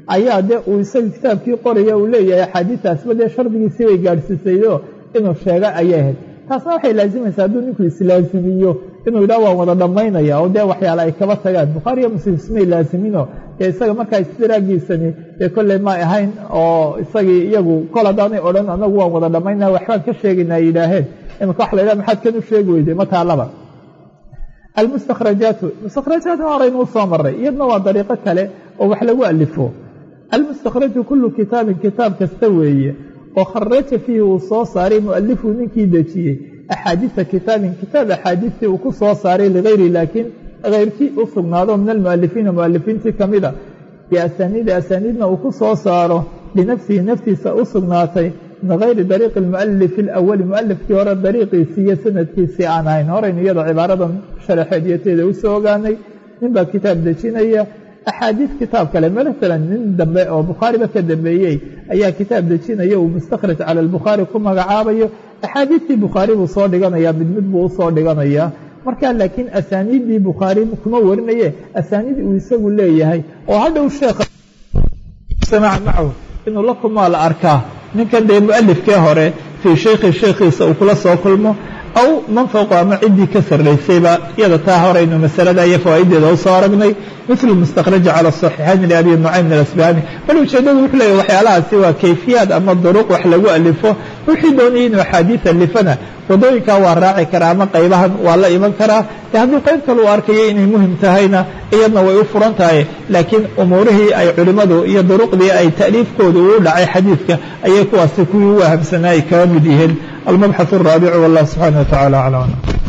ayaa dee uu isaga kitaabkii qoraya uu leeyahay axaadiistaasba dee shardigiisii bay gaadhsiisaydo inuu sheega ayay ahayd taasna waxay laazimaysaa hadduu ninku islaazimiyo inuu yidhaha waan wada dhammaynaya oo dee waxyaale ay kaba tagaan bukhaariyo muslim ismay laaziminoo dee isaga markaa istiraagiisani dee kolley ma ahayn oo isagii iyagu kol haddaanay odhan anagu waan wada dhammaynaya waxbaan ka sheegaynaa yidhaaheen imika waxa la yidhaha maxaad kan u sheegi weyday ma taalaba almustakhrajaatu mustakhrajaatna horeynuu soo maray iyadna waa dariiqo kale oo wax lagu alifo almustakhraju kullu kitaabin kitaab kasta weeye oo kharaja fiihi uu soo saaray mualifu ninkii dejiyey axaadiisa kitaabin kitaab axaadiistii uu ku soo saaray ligayri laakiin keyrkii u sugnaado min almualifiina mualifiintii ka mida biasaniidi asaniidna uu ku soo saaro linafsihi naftiisa u sugnaatay min gayri dariiqi almualifi alawali mualifkii hore dariiqiisii iyo sanadkiisii aan ahayn horaynu iyada cibaaradan sharaxeedyateeda usoo ogaanay ninbaa kitaab dejinaya axaadiis kitaab kale maalan nin dambe oo bukhaariba ka dambeeyey ayaa kitaab dejinaya uu mustakhraj cala albukhaari ku magacaabayo axaadiistii bukhaari buu soo dhiganayaa mid mid buu usoo dhiganayaa markaa laakiin asaaniiddii bukhaari kuma warinaye asaaniid uu isagu leeyahay oo hadhow sheekha samaca macahu inuu la kulmaa la arkaa ninkan dee mualifkee hore fii shaykhi shaykhiisa uu kula soo kulmo aw man fawqa ama ciddii ka sarraysayba iyada taa horaynu masalada iyo fawaa'ideeda u soo aragnay mithlu mustakhraja cala saxiixayn liabi nucaym min alasbahani bal ujeeddadu wuxuu leeyahy waxyaalahaasi waa kayfiyaad ama duruq wax lagu alifo wixii doonayay inuu axaadiis alifana wadooyinkaa waa raaci karaa ama qaybahan waa la iman karaa dee hadduu qayb kale u arkayo inay muhim tahayna iyadna way u furan tahay laakiin umuurihii ay culimmadu iyo duruqdii ay ta'liifkooda uu dhacay xadiidka ayay kuwaasi kuwii u wahamsanaa ay kaga mid yihiin almabxaث الraabic wallah subxaanaه wa tacala aclam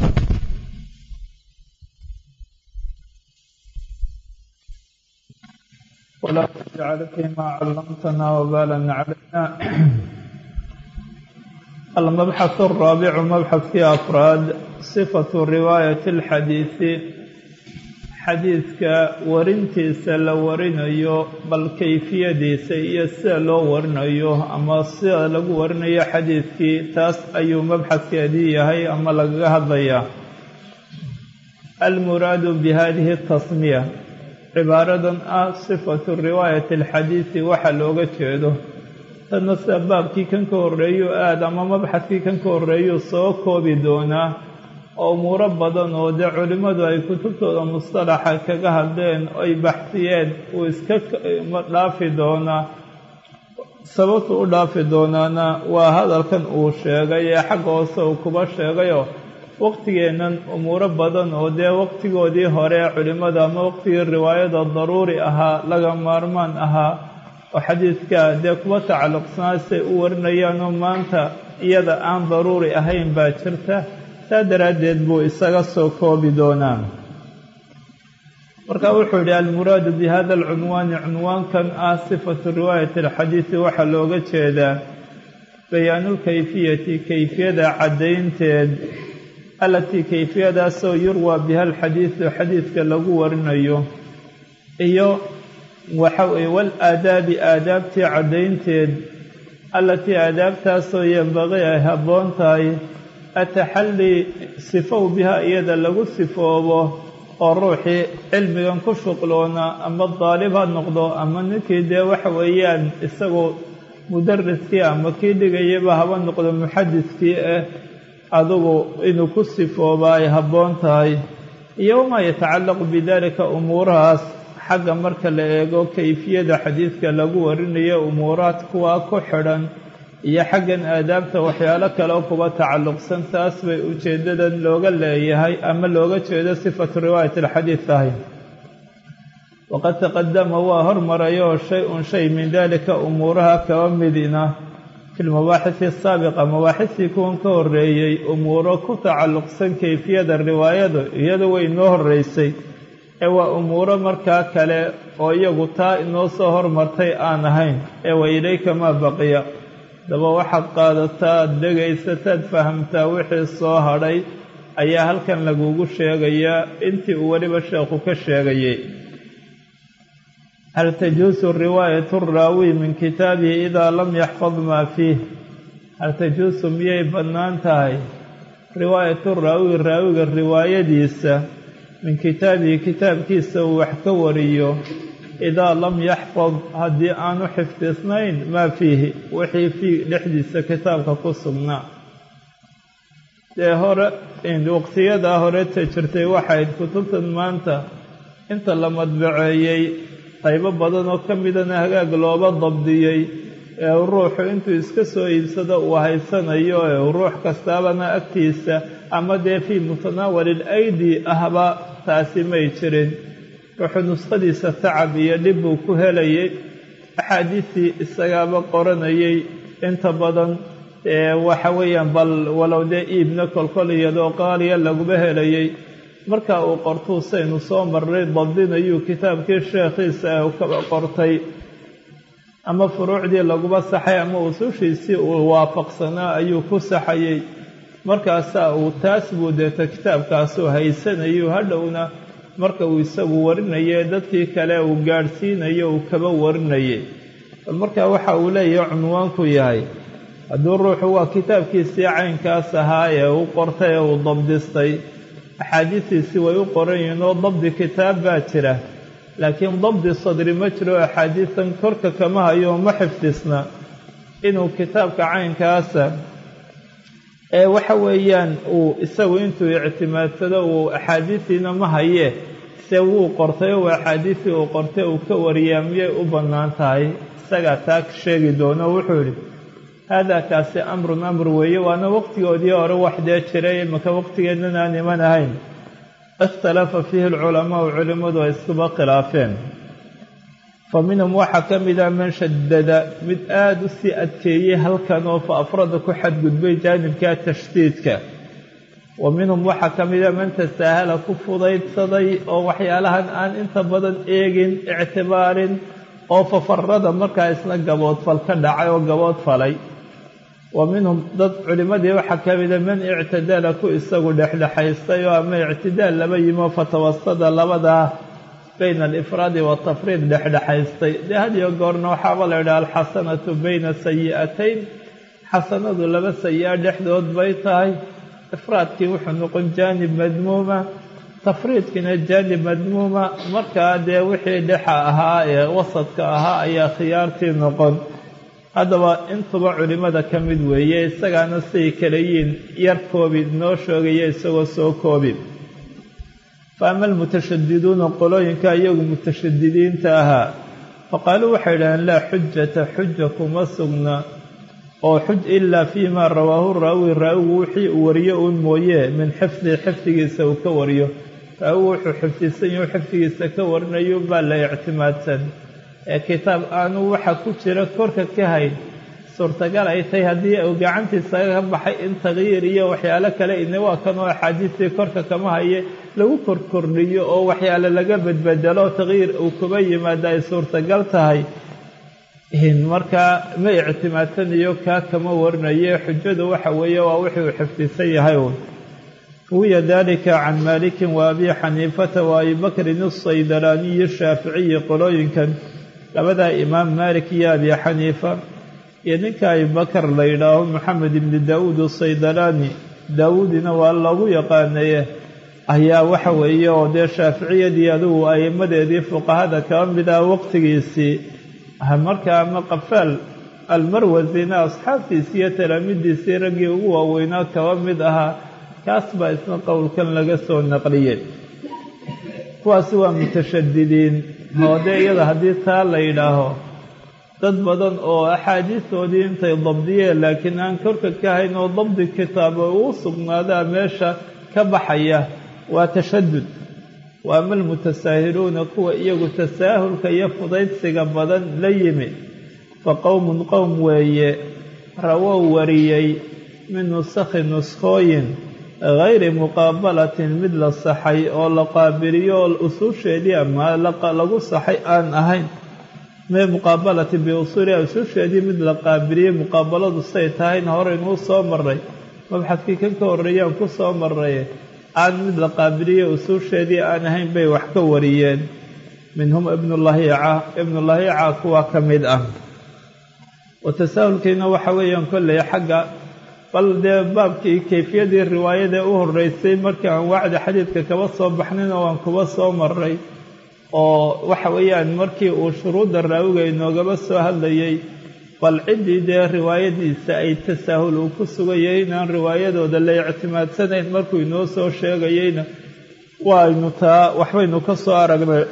ولا تجعل فيما علمتنا وبالا علينا المبحث الرابع مبحث في أفراد صفة رواية الحديث xadiidka warintiisa la warinayo bal kayfiyadiisa iyo sida loo warinayo ama sida lagu warinayo xadiidkii taas ayuu mabxadkeedii yahay ama lagaga hadlayaa almuraadu bi hadihi tasmiya cibaaradan ah sifatu riwaayati alxadiidi waxa looga jeedo tanna sida baabkii kan ka horreeyuu aad ama mabxadkii kan ka horreeyuu soo koobi doonaa oo umuuro badan oo dee culimmadu ay kutubtooda mustalaxa kaga hadleen oy baxsiyeen uu iska dhaafi doonaa sababtu u dhaafi doonaana waa hadalkan uu sheegay ee xagga hoose uu kuba sheegayoo waqtigeennan umuuro badan oo dee waqtigoodii hore culimmada ama waqtigii riwaayada daruuri ahaa laga maarmaan ahaa oo xadiidka dee kuwa tacalluqsanaa say u warinayaanoo maanta iyada aan daruuri ahayn baa jirta saa daraaddeed buu isaga soo koobi doonaa marka wuxuu yidhi almuraadu bi hada alcunwaani cunwaankan ah sifatu riwaayati alxadiidi waxaa looga jeedaa bayaanulkayfiyati kayfiyada caddaynteed allatii kayfiyadaasoo yurwaa biha alxadiidu xadiidka lagu warinayo iyo waxa weye walaadaabi aadaabtii caddaynteed allatii aadaabtaasoo yembaqii ay habboon tahay ataxallii sifow biha iyada lagu sifoobo oo ruuxii cilmigan ku shuqloona ama daalib ha noqdo ama ninkii dee waxa weeyaan isagoo mudariskii ama kii dhigayaba haba noqdo muxadiskii ah adugu inuu ku sifooba ay habboon tahay iyo wamaa yatacallaqu bidalika umuurahaas xagga marka la eego kayfiyada xadiidka lagu warinayo umuuraad kuwaa ku xidhan iyo xaggan aadaabta waxyaalo kale kuba tacalluqsan taas bay ujeeddadan looga leeyahay ama looga jeedo sifatu riwaayat alxadiid tahay waqad taqadama waa hormarayoo shay-un shay min dalika umuuraha kaba midina fi lmabaaxisi asaabiqa mabaaxistii kuwan ka horreeyey umuuro ku tacalluqsan kayfiyada riwaayadu iyadu way inoo horreysay ee waa umuuro markaa kale oo iyagu taa inoo soo hormartay aan ahayn ee wa ilayka maa baqiya daba waxaad qaadataa ad dhegaysataad fahamtaa wixii soo hadhay ayaa halkan lagugu sheegayaa intii uu weliba sheekhu ka sheegayay hal tajuusu riwaayatu raawi min kitaabihi idaa lam yaxfad maa fiih hal tajuusu miyay bannaan tahay riwaayatu raawi raawiga riwaayadiisa min kitaabihi kitaabkiisa uu wax ka wariyo idaa lam yaxfad haddii aanu xifdisnayn maa fiihi wixii fii dhexdiisa kitaabka ku sugnaa dee hore waqtiyadaa horeta jirtay waxayd kutubtan maanta inta la madbaceeyey qaybo badan oo ka midana hagaag looba dabdiyey ee ruuxu intuu iska soo iibsado uu haysanayo ee ruux kastaabana agtiisa ama dee fii mutanaawalil aydi ahba taasi may jirin ruuxu nuskhadiisa tacab iyo dhib buu ku helayay axaadiistii isagaaba qoranayay inta badan waxa weeyaan bal walow dee iibna kolkol iyadoo qaaliya laguma helayay marka uu qortuu saynu soo marray dabdinayuu kitaabkii sheekhiisa kaba qortay ama furuucdii laguma saxay ama usushiisii uu waafaqsanaa ayuu ku saxayey markaasaa uu taas buu deeta kitaabkaasuu haysanayu hadhowna marka uu isagu warinaye dadkii kale uu gaadhsiinayo uu kaba warinayay bal markaa waxa uu leeyahay cunwaanku yahay hadduu ruuxu waa kitaabkiisii caynkaas ahaa ee u qortay ee uu dabdistay axaadiistiisii way u qoran yihiin oo dabdi kitaab baa jira laakiin dabdi sadri ma jiro axaadiistan korka kama hayo ma xifdisna inuu kitaabka caynkaasa ee waxa weeyaan uu isagu intuu ictimaadsado uu axaadiistiina ma hayee se wuu qortay oo axaadiistii uu qortay uu ka wariyaa miyay u bannaan tahay isagaa taa sheegi doono wuxuu yidhi haadaa kaasi amrun amr weeye waana waqtigoodii hore wax dee jiray imaka waqtigeednan aan iman ahayn ikhtalafa fiihi alculamaau culimmadu ay iskuba khilaafeen fa minhum waxaa ka mida man shadada mid aada u sii adkeeyey halkan oo fa afrada ku xadgudbay jaanibka tashdiidka wa minhum waxaa ka mida man tasaahala ku fudaydsaday oo waxyaalahan aan inta badan eegin ictibaarin oo fafarada markaa isna gaboodfal ka dhacay oo gaboodfalay wa minhum dad culimmadii waxaa ka mida man ictidala ku isagu dhexdhexaystay oo ama ictidaal laba yimo fatawasada labadaa bayna alifraadi watafriid dhexdhexaystay dee had iyo goorna waxaaba la yidhaha alxasanatu bayna sayi'atayn xasanadu laba sayi-a dhexdood bay tahay ifraadkii wuxuu noqon jaanib madmuuma tafriidkiina jaanib madmuuma markaa dee wixii dhexa ahaa ee wasadka ahaa ayaa khiyaartii noqon haddaba intuba culimmada ka mid weeye isagaana siday kala yihiin yar koobi noo sheegaya isagoo soo koobi fa ama almutashadiduuna qolooyinka iyagu mutashadidiinta ahaa faqaaluu waxay idhaheen laa xujata xuja kuma sugna oo xuj ilaa fii maa rawaahu raawi raawigu wixii uu wariyo uun mooye min xifdihi xifdigiisa uu ka wariyo raawigu wuxuu xifdisan yahu xifdigiisa ka warinayo baa la ictimaadsan ee kitaab aanu waxa ku jira korka ka hayn suurtagal ay tahay haddii uu gacantiisa ka baxay in takyiir iyo waxyaalo kale ina waa kan oo axaadiistii korka kama haye lagu korkordhiyo oo waxyaale laga bedbedelo takyiir uu kuba yimaado ay suurtagal tahay markaa ma ictimaadsanayo kaa kama warinaye xujadu waxa weeye waa wixii uu xifdisan yahay uun ruwiya dalika can maalikin wa abi xaniifata wa abi bakrin asaydalaaniyi shaaficiyi qolooyinkan labadaa imaam maalik iyo abi xaniifa iyo ninka abibakar la yidhaaho maxamed ibni daawuud asaydalaani daawuudina waa lagu yaqaanaye ayaa waxa weeye oo dee shaaficiyadii adugu a'imadeedii fuqahada kaba mid ah waqtigiisii markaa ama qafaal almarwasina asxaabtiisii iyo talaamidiisii raggii ugu waaweynaa kaba mid ahaa kaas baa isna qowlkan laga soo naqliyey kuwaasi waa mutashadidiin oo dee iyada haddii taa la yidhaaho dad badan oo axaadiistoodii intay dabdiyeen laakiin aan korka ka hayn oo dabdi kitaaba uu sugnaadaa meesha ka baxaya waa tashadud wa ama almutasaahiluuna kuwa iyagu tasaahulka iyo fudaydsiga badan la yimi fa qowmun qowm weeye rawow wariyey min nusakhi nuskhooyin gayri muqaabalatin mid la saxay oo la qaabiliyo oo usuusheedii ama lagu saxay aan ahayn mee muqaabalati biusuuliha usuusheedii mid la qaabiliyey muqaabaladu say tahayna horeynuu soo maray mabxadkii kan ka horreeyaan ku soo maray aan mid la qaabiliyo usuusheedii aan ahayn bay wax ka wariyeen minhum ibnulahiica ibnulahiica kuwa ka mid ah wa tasaahulkiina waxa weeyaan kolley xagga bal dee baabkii kayfiyadii riwaayadee u horreysay markii aan wacdi xadiidka kaba soo baxnayna waan kuba soo maray oo waxa weeyaan markii uu shuruudda raawiga inoogaba soo hadlayay bal ciddii dee riwaayadiisa ay tasaahul uu ku sugayay inaan riwaayadooda la ictimaadsanayn markuu inoo soo sheegayeyna waaynu taa waxbaynu ka soo aragnay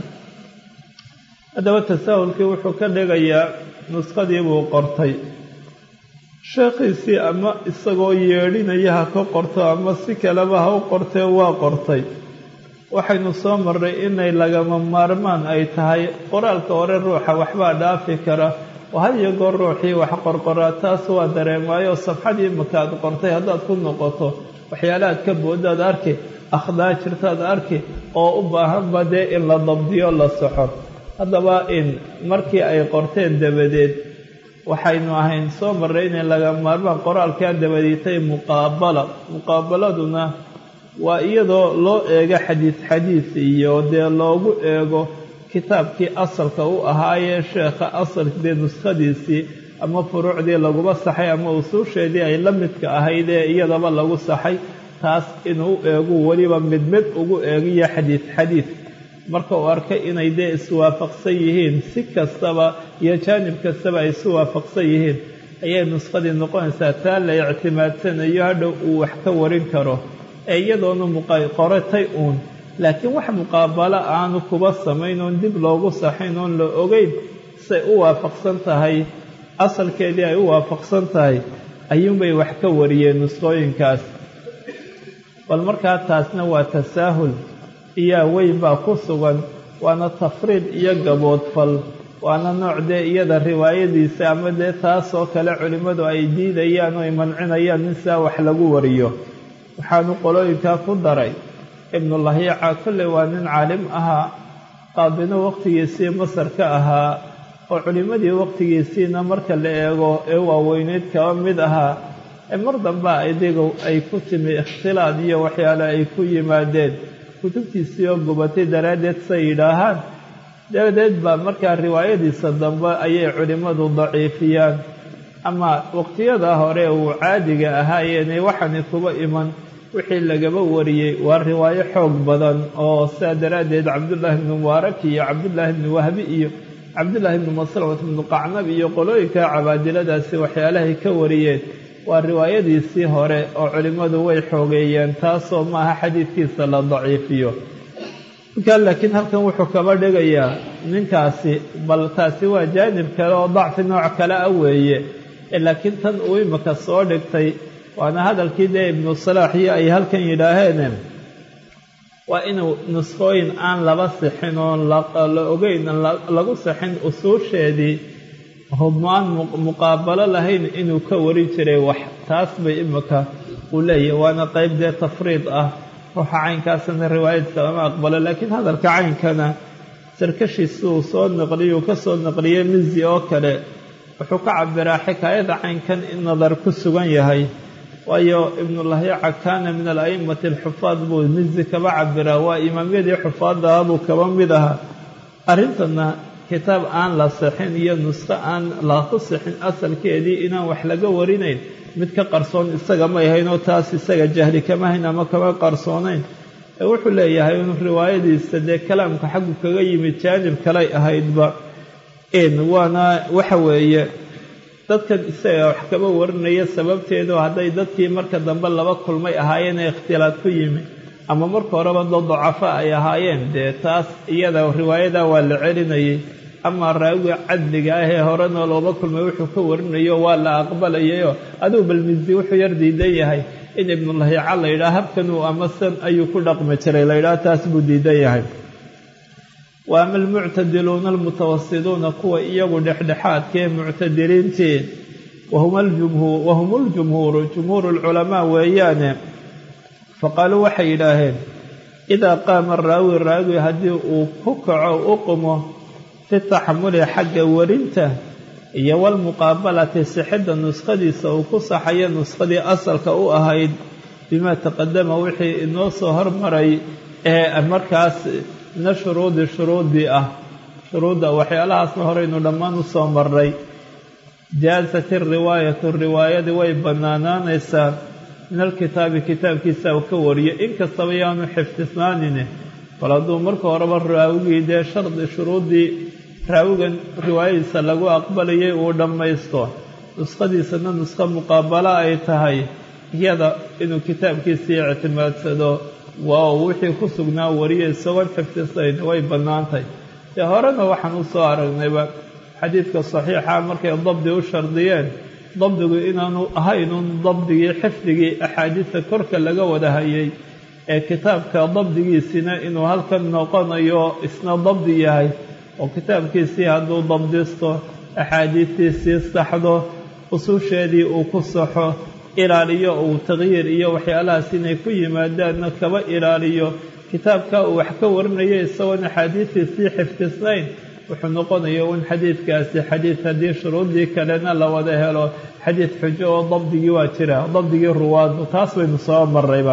haddaba tasaahulkii wuxuu ka dhigayaa nuskhadii buu qortay sheekhiisii ama isagoo yeedhinaya ha ka qorto ama si kaleba ha u qortee waa qortay waxaynu soo marray inay lagama maarmaan ay tahay qoraalka hore ruuxa waxbaa dhaafi kara oo had iyo goor ruuxii wax qorqoraa taas waa dareemaayo safxadii makaad qortay haddaad ku noqoto waxyaalahaad ka boodaad arki akhdaa jirtaad arki oo u baahanba dee in la dabdiyo la soxo haddaba in markii ay qorteen dabadeed waxaynu ahayn soo marray inay laga maarmaan qoraalkaa dabadiitay muqaabala muqaabaladuna waa iyadoo loo eego xadiis xadiis iyo dee loogu eego kitaabkii asalka u ahaayee sheekha asalkdee nuskhadiisii ama furuucdii laguba saxay ama usuusheedii ay la midka ahayd ee iyadaba lagu saxay taas inuu eegu weliba mid mid ugu eegiyo xadiis xadiis marka uu arkay inay dee iswaafaqsan yihiin si kastaba iyo jaanib kastaba ay isu waafaqsan yihiin ayay nuskhadii noqonaysaa taa la ictimaadsanayo hadhow uu wax ka warin karo ee iyadoonu muqoratay uun laakiin wax muqaabalo aanu kuba samayn oon dib loogu saxayn oon la ogeyn say u waafaqsan tahay asalkeedii ay u waafaqsan tahay ayuunbay wax ka wariyeen nuskhooyinkaas bal markaa taasna waa tasaahul iyaa weyn baa ku sugan waana tafriid iyo gaboodfal waana nooc dee iyada riwaayadiisa ama dee taasoo kale culimmadu ay diidayaan oo ay mancinayaan in sidaa wax lagu wariyo waxaanu qolooyinkaa ku daray ibnulahiica kolley waa nin caalim ahaa qaadino waqtigiisii masar ka ahaa oo culimmadii waqtigiisiina marka la eego ee waaweyneyd kaba mid ahaa ee mar damba idigu ay ku timi ikhtilaad iyo waxyaale ay ku yimaadeen kutubtiisii oo gubatay daraaddeed say yidhaahaan dabadeed baa markaa riwaayadiisa dambe ayay culimmadu daciifiyaan ama waqtiyada hore uu caadiga ahaayeenee waxaani kuba iman wixii lagaba wariyey waa riwaayo xoog badan oo sidaa daraaddeed cabdullaahi ibnu mubaarak iyo cabdullaahi ibnu wahbi iyo cabdullaahi ibnu maslamat ibnu qacnab iyo qolooyinka cabaadiladaasi waxyaalahay ka wariyeen waa riwaayadiisii hore oo culimmadu way xoogeeyeen taasoo maaha xadiidkiisa la daciifiyo markaa laakiin halkan wuxuu kaba dhigayaa ninkaasi bal taasi waa jaanib kale oo dacfi nooc kale ah weeye laakiin tan uu imika soo dhigtay waana hadalkii dee ibnu salaax iyo ay halkan yidhaaheen waa inuu nuskhooyin aan laba sixin oon la ogeyn lagu sixin usuusheedii hubmaan muqaabalo lahayn inuu ka warin jiray wax taas bay imika uu leeyahay waana qayb dee tafriid ah ruuxa caynkaasna riwaayadka lama aqbalo laakiin hadalka caynkana sarkashiisi uu soo naqliyo uu ka soo naqliyey mizi oo kale wuxuu ka cabiraa xikaayada caynkan in nadar ku sugan yahay waayo ibnulahiica kaana min ala'immati alxufaad buu mizi kaba cabiraa waa imaamyadii xufaadaha buu kaba mid ahaa arrintana kitaab aan la sixin iyo nusqo aan laku sixin asalkeedii inaan wax laga warinayn mid ka qarsoon isaga may haynoo taas isaga jahli kama hayn ama kama qarsoonayn ee wuxuu leeyahay in riwaayadiisa dee kalaamka xaggu kaga yimid jaanib kalay ahaydba n waana waxa weeye dadkan isaga wax kaba warinaya sababteedu hadday dadkii marka dambe laba kulmay ahaayeen ee ikhtilaad ku yimi ama marka horeba dad dacafo ay ahaayeen dee taas iyada riwaayada waa la celinayay amaa raawiga cadliga ah ee horena looba kulmay wuxuu ka warinayo waa la aqbalayayoo aduu balmisi wuxuu yar diidan yahay in ibnulahiica la yidhaha habkanuu ama san ayuu ku dhaqmi jiray la yidhaha taas buu diidan yahay wa ama almuctadiluuna almutawasiduuna kuwa iyagu dhexdhexaadkaee muctadiliintii wahum ljumhuuru jumhuuru lculamaa weeyaane faqaaluu waxay yidhaaheen idaa qaama raawi raawi haddii uu ku kaco u qumo fi taxamuli xagga warinta iyo walmuqaabalati sixidda nuskhadiisa uu ku saxayo nuskhadii asalka u ahayd bimaa taqadama wixii inoo soo hormaray ee markaas mina shuruudi shuruudii ah shuruudda waxyaalahaasna horeynu dhammaan u soo marray jaasat iriwaayatu riwaayadii way bannaanaanaysaa min alkitaabi kitaabkiisa uu ka wariyo inkastaba yaanu xifdisnaanine bal hadduu marka horeba raawigii dee shardi shuruuddii raawigan riwaayadiisa lagu aqbalayay uu dhammaysto nuskhadiisana nuskho muqaabalo ay tahay iyada inuu kitaabkiisii ictimaadsado waa wixii ku sugnaa wariya isagoon xifdisayn way bannaantahy dee horena waxaan u soo aragnayba xadiidka saxiixa markay dabdi u shardiyeen dabdigu inaanu ahaynun dabdigii xifdigii axaadiista korka laga wada hayay ee kitaabka dabdigiisina inuu halkan noqonayo isna dabdi yahay oo kitaabkiisii hadduu dabdisto axaadiistiisii saxdo ususheedii uu ku saxo ilaaliyo uu taqyiir iyo waxyaalahaas inay ku yimaadaanna kaba ilaaliyo kitaabka uu wax ka warinayo isagoon axaadiistiisii xifdisnayn wuxuu noqonaya un xadiidkaasi xadiid haddii shuruuddii kalena la wada helo xadiid xujo oo dabdigii waa jira dabdigii ruwaadu taas baynu soo marrayba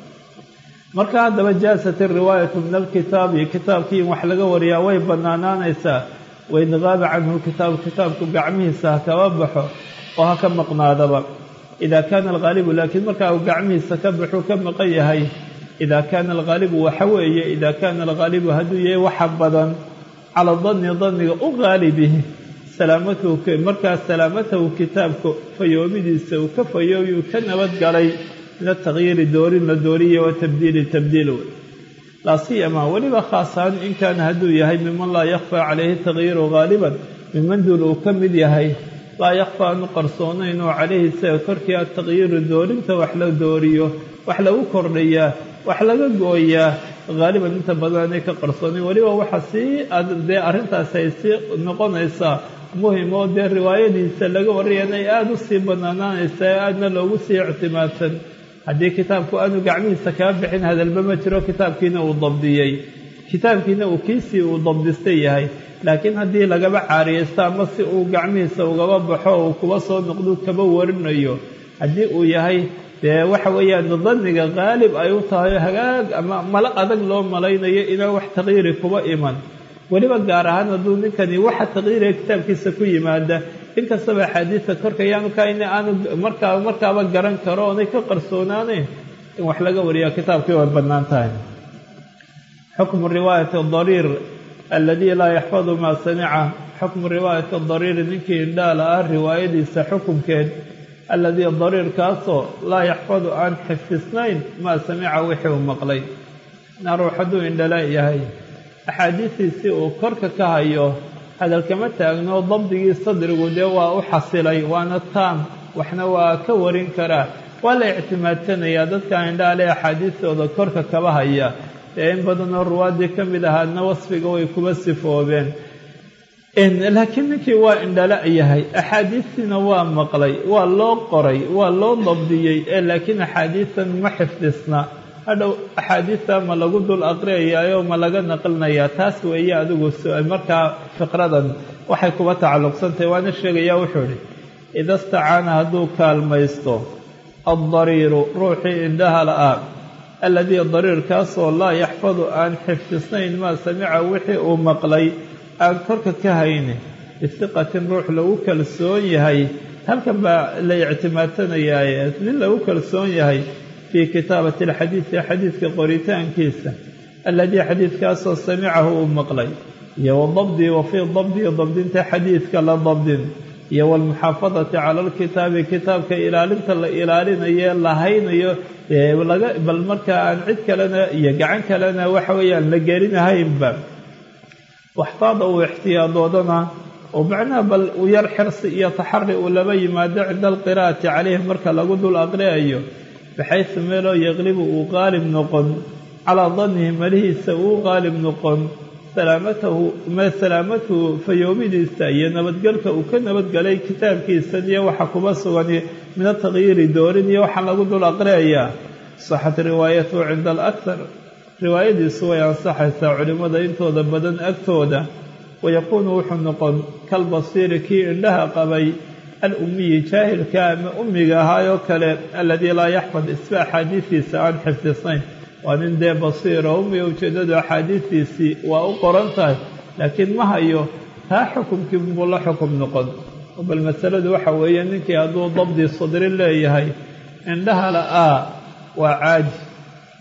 marka haddaba jaasat iriwaayatu min alkitaabi kitaabkii in wax laga wariyaa way bannaanaanaysaa wain qaaba canhu kitaabu kitaabku gacmihiisa ha kaba baxo oo ha ka maqnaadaba idaa kaana alghaalibu laakiin markaa uu gacmihiisa ka baxuu ka maqan yahay idaa kaana alghaalibu waxa weeye idaa kaana alghaalibu hadduu yahay waxa badan cala danni danniga u qaalibihi salaamatahu markaas salaamatahu kitaabka fayoobidiisa uu ka fayoobi uu ka nabadgalay min ataqyiiri doorin la dooriye wa tabdiili tabdiil wey laa siyama weliba khaasahaan in kaana hadduu yahay miman laa yakhfaa calayhi taqyiiru haaliban miman duul uu ka mid yahay laa yakhfaa aanu qarsoonayn oo calayhi isaga korkii ataqyiiru doorinta wax la dooriyo wax lagu kordhayaa wax laga gooyaa haaliban inta badan aanay ka qarsoonayn weliba waxa sii dee arrintaasi ay sii noqonaysaa muhim oo dee riwaayadiisa laga warrayana ay aada u sii bannaanaanaysa ee aadna loogu sii ictimaadsan haddii kitaabku aanu gacmihiisa kaga bixin hadalba ma jiro kitaabkiina uu dabdiyey kitaabkiina uu kiisii uu dabdistay yahay laakiin haddii lagaba caariyaysto ama si uu gacmihiisa ugaba baxo uu kuba soo noqdu kaba warinayo haddii uu yahay dee waxa weeyaan danniga qaalib ay u tahay hagaag ama malo adag loo malaynayo inaan wax taqyiiri kuba iman weliba gaar ahaan hadduu ninkani waxa taqyiiriga kitaabkiisa ku yimaada inkastaba axaadiista korka yaanu kaina aanu markaa markaaba garan karo oonay ka qarsoonaanayn in wax laga wariyaa kitaabkii way bannaan tahay xukmu riwaayati dariir aladii laa yaxfadu maa samica xukmu riwaayati dariiri ninkii indhaala ah riwaayadiisa xukumkeed aladii dariirkaasoo laa yaxfadu aan xifdisnayn maa samica wixii uu maqlay na ruux hadduu indhala yahay axaadiistiisii uu korka ka hayo hadalkama taagno dabdigii sadrigu dee waa u xasilay waana taam waxna waa ka warin karaa waa la ictimaadsanayaa dadka indhaale axaadiistooda korka kaba haya ee in badanoo ruwaaddii ka mid ahaadna wasfiga way kuba sifoobeen laakiin ninkii waa indhala yahay axaadiistiina waa maqlay waa loo qoray waa loo dabdiyey ee laakiin axaadiistan ma xifdisna hadhow axaadiista ma lagu dul aqriyayaayo ma laga naqlinayaa taas weeye adigu markaa fiqradan waxay kuba tacalluqsantahay waana sheegayaa wuxuu idhi ida stacaana hadduu kaalmaysto addariiru ruuxii indhaha la-a alladii dariirkaasoo laa yaxfadu aan xifdisnayn maa samica wixii uu maqlay aan korka ka hayni bisiqatin ruux lagu kalsoon yahay halkan baa la ictimaadsanayaa nin lagu kalsoon yahay fii kitaabati alxadiidi xadiidka qoritaankiisa alladii xadiidkaasoo samicahu uu maqlay iyo wadabdii wa fii dabdii dabdinta xadiidka la dabdin iyo waalmuxaafadati cala alkitaabi kitaabka ilaalinta la ilaalinayo la haynayo bal markaa aan cid kalena iyo gacan kalena waxa weeyaan la gelinahaynba waxtaada uu ixtiyaadoodana oo macnaha bal u yar xirsi iyo taxari uu laba yimaado cinda alqiraa'ati calayhi marka lagu dul aqriyayo baxaysu meeloo yaqlibu uu qaalib noqon calaa dannihi malihiisa uu qaalib noqon salaamatahu ma salaamatuhu fayoomidiisa iyo nabadgelka uu ka nabadgelay kitaabkiisan iyo waxa kuba sugan min ataqyiiri doorin iyo waxaa lagu dul aqriyayaa saxat riwaayatuhu cinda alakhar riwaayadiisu way ansaxaysaa culimmada intooda badan agtooda wayakuunu wuxuu noqon kalbasiiri kii indhaha qabay alummiyi jaahilka ama ummiga ahaayoo kale aladii laa yaxfad isba axaadiistiisa aan xifdisnayn waa nin dee basiiro ummiga ujeeddadu axaadiistiisii waa u qoran tahay laakiin ma hayo taa xukumkii buu la xukum noqon bal masaladu waxa weeye ninkii hadduu dabdi sadri leeyahay indhaha la-aa waa caaji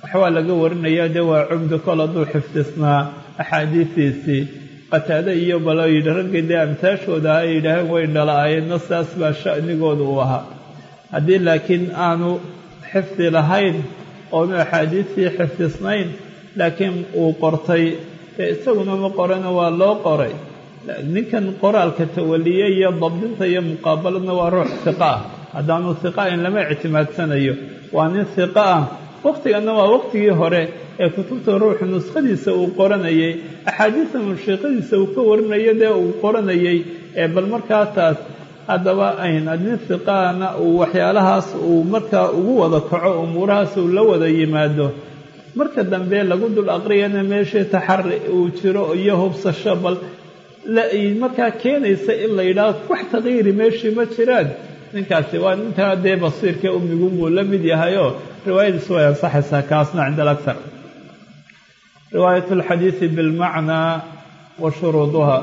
waxbaa laga warinaya dee waa cumdi kol hadduu xifdisnaa axaadiistiisii qataade iyo baloo yidhi raggii dee amtaashooda ay yidhaaheen way dhala-aayeenna saas baa sha'nigooda uu ahaa haddii laakiin aanu xifdi lahayn oonu axaadiistii xifdisnayn laakiin uu qortay dee isaguna ma qorana waa loo qoray ninkan qoraalka tawaliye iyo dabdinta iyo muqaabaladna waa ruux hiqa ah haddaanu hiqa ayn lama ictimaadsanayo waa nin hiqa ah wakhtiganna waa wakhtigii hore ee kutubta ruuxu nuskhadiisa uu qoranayay axaadiista munshiiqadiisa uu ka warinayo dee uu qoranayay ee bal markaa taas haddaba ayn nin hiqaana uu waxyaalahaas uu markaa ugu wada kaco umuurahaas uu la wada yimaado marka dambe lagu dul aqriyana meeshii taxari uu jiro iyo hubsasho bal markaa keenaysa in la yidhaaho wax takyiiri meeshii ma jiraan ninkaasi waa ninkaa dee basiirka umigunbuu la mid yahayoo riwaayadiisu way ansaxaysaa kaasna cinda alakhar riwaayat alxadiidi bilmacnaa wa shuruuduha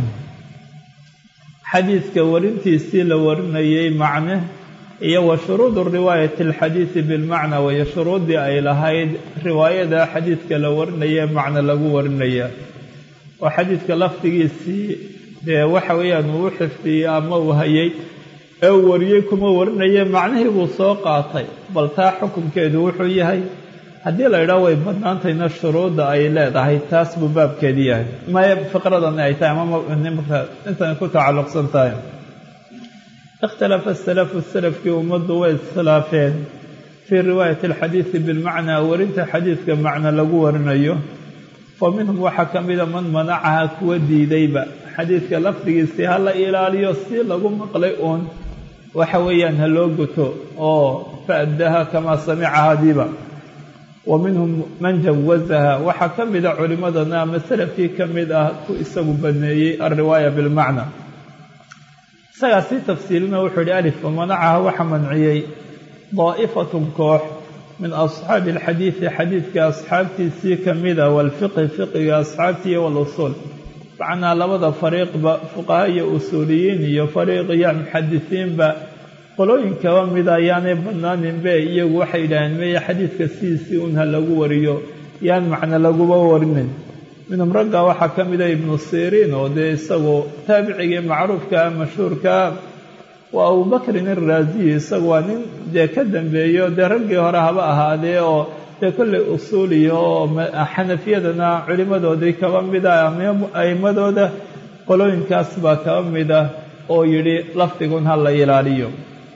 xadiidka warintiisii la warinayay macne iyo wa shuruudu riwaayati alxadiidi bilmacnaa wayo shuruuddii ay lahayd riwaayada xadiidka la warinaya macne lagu warinaya oo xadiidka lafdigiisii dee waxa weeyaan uu u xifdiyey ama uu hayay ee uu wariyey kuma warinaya macnihii buu soo qaatay bal taa xukunkeedu wuxuu yahay haddii la idhaho way badnaantayna shuruudda ay leedahay taas buu baabkeedii yahay maya fiqradani ay tahay ama intan ku tacalluqsan tahay ikhtalafa asalafu salafkii ummaddu way iskhilaafeen fii riwaayati alxadiidi bilmacnaa warinta xadiidka macna lagu warinayo fa minhum waxaa ka mida man manacaha kuwa diidayba xadiidka lafdigiisii ha la ilaaliyo si lagu maqlay uun waxa weeyaan ha loo guto oo faaddaha kamaa samicahadiiba wa minhum man jawazaha waxaa ka mida culimmadana ama salafkii ka mid ah ku isagu baneeyey alriwaaya bilmacna isagaa sii tafsiilina wuxuu yihi alif wamanacaha waxa manciyey daa'ifatun koox min asxaabi alxadiidi xadiidka asxaabtiisii ka mida waalfiqhi fiqiga asxaabtii walusuul macnaa labada fariiqba fuqaha iyo usuuliyiin iyo fariiq iyo muxadisiinba qolooyin kaba mida ayaanay banaaninbe iyagu waxay yidhaaheen meye xadiidka sidiisii un ha lagu wariyo yaan macno laguba warinin minhum ragga waxaa ka mida ibnu siriin oo dee isagu taabicigii macruufkaa mashhuurkaa waa abubakrin iraaziyi isagu waa nin dee ka dambeeyo dee raggii hore haba ahaadee oo dee kolley usuuliya oo xanafiyadana culimmadoodii kaba mida a'imadooda qolooyinkaas baa kaba mida oo yidhi lafdigun ha la ilaaliyo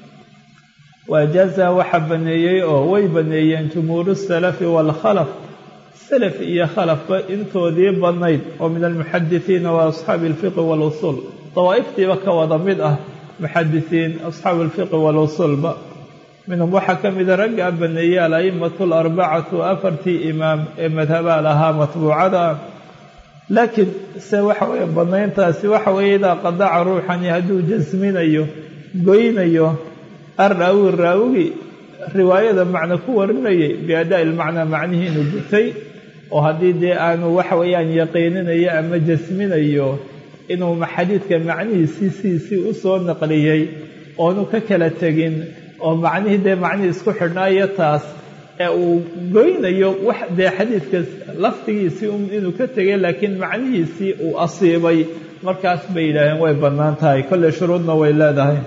waajaaza waxaa baneeyey oo way baneeyeen jumhuuru salafi waalkhalaf salaf iyo khalafba intoodii badnayd oo min almuxadisiina wa asxaabi alfiqi waalusuul dawaa'iftiiba ka wada mid ah muxadisiin asxaabu alfiqi waalusuulba minhum waxaa ka mida raggaa baneeyey al-a'immatu alarbacatu afartii imaam ee madhabaa lahaa matbuucada laakiin se waxa weeye badnayntaasi waxa weeye idaa qadaca ruuxani hadduu jasminayo goynayo arraawi raawigi riwaayada macno ku warinayay biadaa'i ilmacnaa macnihii inuu gutay oo haddii dee aanu waxa weeyaan yaqiininayo ama jasminayo inuu xadiidka macnihiisii sidiisii u soo naqliyey oonu ka kala tegin oo macnihii dee macnihii isku xidhnaayo taas ee uu goynayo wax dee xadiidka lafdigiisii inuu ka tegay laakiin macnihiisii uu asiibay markaas bay yidhaaheen way bannaan tahay kolley shuruudna way leedahay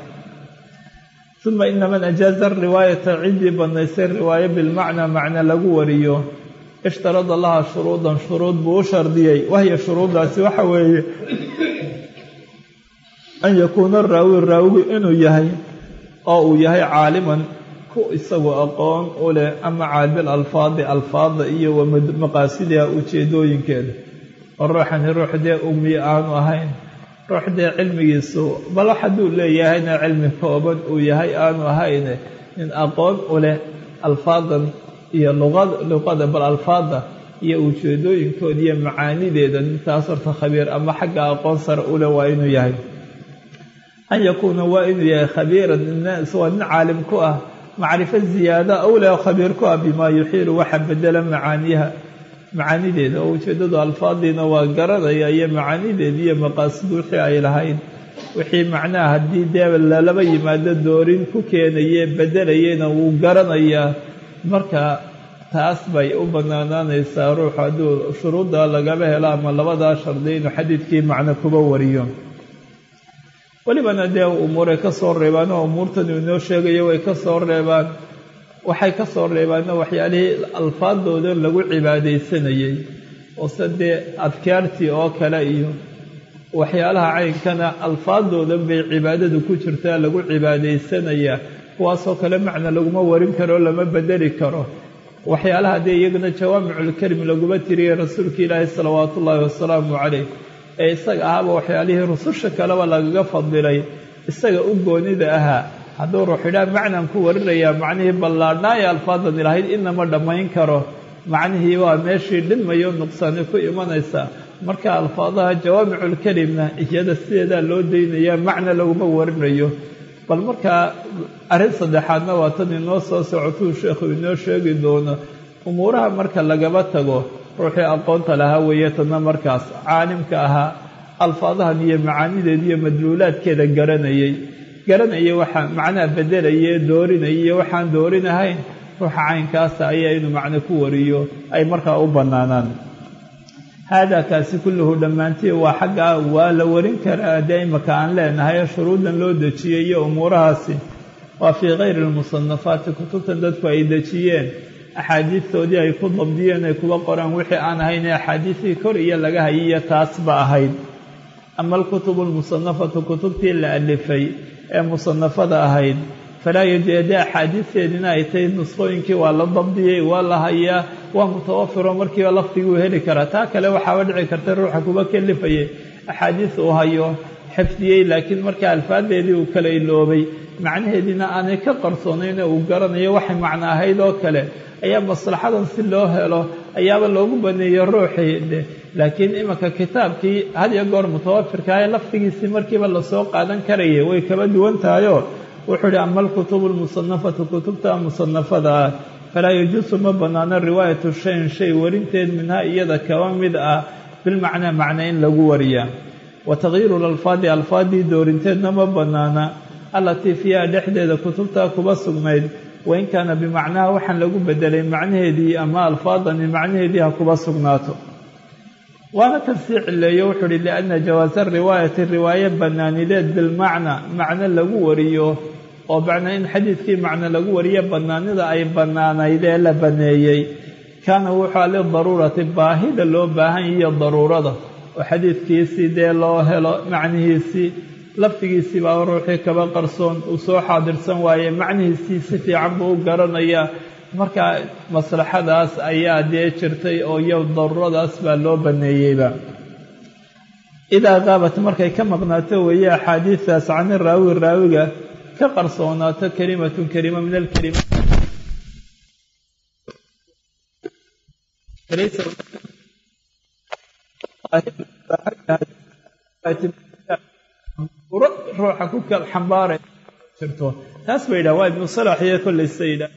uma ina man ajaaza riwaayata ciddii bannaysay riwaayo bilmacnaa macna lagu wariyo ishtarada laha shuruudan shuruud buu u shardiyey wahya shuruuddaasi waxa weeye an yakuuna raawi raawigu inuu yahay oo uu yahay caaliman ku isagu aqoon u leh ama caabil alfaadi alfaada iyo wa maqaasidiha ujeedooyinkeeda oo ruuxani ruux dee ummi aanu ahayn ruux dee cilmigiisu bal hadduu leeyahayna cilmi kooban uu yahay aanu ahayne nin aqoon u leh alfaadan iyo luqad luqada bal alfaada iyo ujeedooyinkooda iyo macaanideeda nintaas horta khabiir ama xagga aqoon sare u leh waa inuu yahay an yakuuna waa inuu yahay khabiiran waa nin caalim ku ah macrifo ziyaada awle oo khabiir ku ah bimaa yuxiilu waxa bedela macaaniyaha macaanideeda oo ujeeddadu alfaadiina waa garanaya iyo macaanideeda iyo maqaasid wixii ay lahayd wixii macnaha haddii dee lalaba yimaado doorin ku keenaye bedelayena wuu garanayaa marka taas bay u banaanaanaysaa ruux hadduu shuruudda lagaba helo ama labadaa shardi inuu xadiidkii macno kuba wariyo welibana dee umuuray ka soo reebaan oo umuurtan uu inoo sheegayo way ka soo reebaan waxay ka soo reebaanna waxyaalihii alfaadooda lagu cibaadaysanayey ose dee adkaartii oo kale iyo waxyaalaha caynkana alfaadoodan bay cibaadadu ku jirtaa lagu cibaadaysanayaa kuwaasoo kale macna laguma warin karo lama bedeli karo waxyaalaha dee iyagana jawaamiculkelim laguma tiriyey rasuulka ilaahi salawaatu ullaahi wasalaamu calayh ee isaga ahaaba waxyaalihii rususha kaleba lagaga fadilay isaga u goonida ahaa hadduu ruux idhaa macnaan ku warinayaa macnihii ballaadhnaa ee alfaadan ilahayd inama dhammayn karo macnihii waa meeshii dhinmayo nuqsaani ku imanaysa marka alfaadaha jawaamiculkelimna iyada sideedaa loo daynayaa macna laguma warinayo bal markaa arrin saddexaadna waa tan inoo soo socotuu sheekhu inoo sheegi doono umuuraha marka lagaba tago ruuxii aqoonta lahaa weeye tanna markaas caalimka ahaa alfaadahan iyo macaanideeda iyo madluulaadkeeda garanayay garanaya waxaa macnaha bedelaya doorinaya iyo waxaan doorinahayn ruuxa caynkaasa ayaa inuu macno ku wariyo ay markaa u bannaanaan haadaa kaasi kulluhu dhammaantii waa xaggaa waa la warin karaa dee imaka aan leenahay shuruuddan loo dejiyey iyo umuurahaasi waa fii kayri lmusanafaati kutubtan dadku ay dejiyeen axaadiistoodii ay ku dabdiyeen ay kuga qoraan wixii aan ahayn ee axaadiistii kor iyo laga hayiyo taasba ahayd ama alkutubu almusanafatu kutubtii la alifay ee musanafada ahayd falaa yajeede axaadiisteediina ay tahay nusqooyinkii waa la dabdiyey waa la hayaa waa mutawafiro markiiba lafdiguu heli karaa taa kale waxaaba dhici karta ruuxa kuba kelifayay axaadiis uu hayo xifdiyey laakiin marka alfaadeedii uu kala iloobay macnaheediina aanay ka qarsoonayn uu garanayo waxay macno ahayd oo kale ayaa maslaxadan si loo helo ayaaba loogu baneeyey ruuxii laakiin imanka kitaabkii had iyo goor mutawafirka ee lafdigiisii markiiba lasoo qaadan karaya way kaba duwan tahayoo wuxuu ihi ama alkutubu almusanafatu kutubta musanafada ah falaa yajuusu ma bannaano riwaayatu shayin shay warinteed minhaa iyada kaba mid ah bilmacnaa macna in lagu wariyaa wa takyiiru lalfaadi alfaadii doorinteedna ma bannaana allatii fiiha dhexdeeda kutubtaa kuba sugnayd wain kaana bimacnaha waxaan lagu bedelay macnaheedii ama alfaadani macnaheedii ha kuba sugnaato waana kan sii cileeyo wuxuu uhi lianna jawaasa riwaayati riwaaye bannaanideed bilmacna macno lagu wariyo oo macnaa in xadiidkii macno lagu wariyo bannaanida ay bannaanayd ee la baneeyey kaana wuxua lidaruurati baahida loo baahan iyo daruurada oo xadiidkiisii dee loo helo macnihiisii lafdigiisii baa ruuxii kaba qarsoon uu soo xaadirsan waaye macnihiisii si fiican buu u garanayaa markaa maslaxadaas ayaa dee jirtay oo iyo daruuradaas baa loo baneeyeyba idaa qaabat markay ka maqnaato weeye axaadiistaas cani raawi raawiga ka qarsoonaato kelimatun kelima min alkelima ruuxa ku kal xambaara jirto taas ba yidhah waa ibnu salax iyo kollaysa yidhah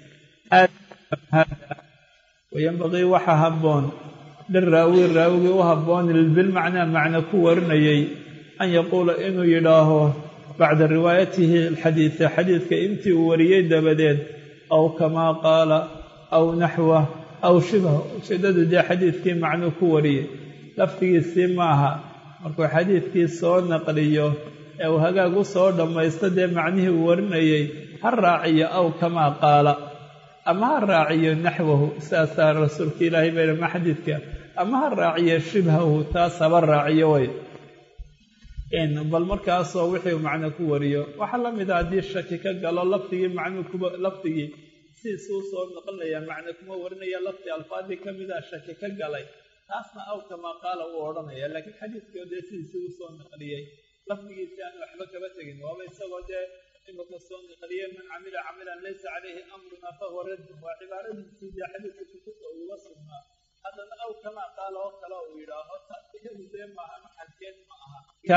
wayanbaqii waxa habboon liraawi raawigii u habboon bilmacnaa macna ku warinayay an yaquula inuu yidhaaho bacda riwaayatihi alxadiida xadiidka intii uu wariyey dabadeed aw kamaa qaala aw naxwah aw shibah ujeeddadu dee xadiidkii macnuu ku wariyey lafdigiisii maaha markuu xadiidkii soo naqliyo ee uu hagaag u soo dhammaysto dee macnihii uu warinayey ha raaciyo aw kamaa qaala ama ha raaciyo naxwahu saasaa rasuulka ilaahay baydhama xadiidka ama ha raaciyo shibhahu taas haba raaciyo way bal markaasoo wixii macno ku wariyo waxaa la mid a haddii shaki ka galo lafdigii macnuu kuba lafdigii sidiisuu soo noqonaya macno kuma warinaya lafdi alfaadii ka mida shaki ka galay taasna aw kamaa qaala uu odhanaya laakiin xadiidkii dee sidiisii u soo naqliyey lafdigiisi aan waxba kaba tegin waaba isagoo dee imaka soo naqliyey man camila camilan laysa calayhi amruna fahuwa raddun waa cibaaradiisii dee xadiidka kutubta uga sugnaa haddana aw kamaa qaala oo kale uu yidhaaho taas iyadu dee maaha maxalkeed ma aha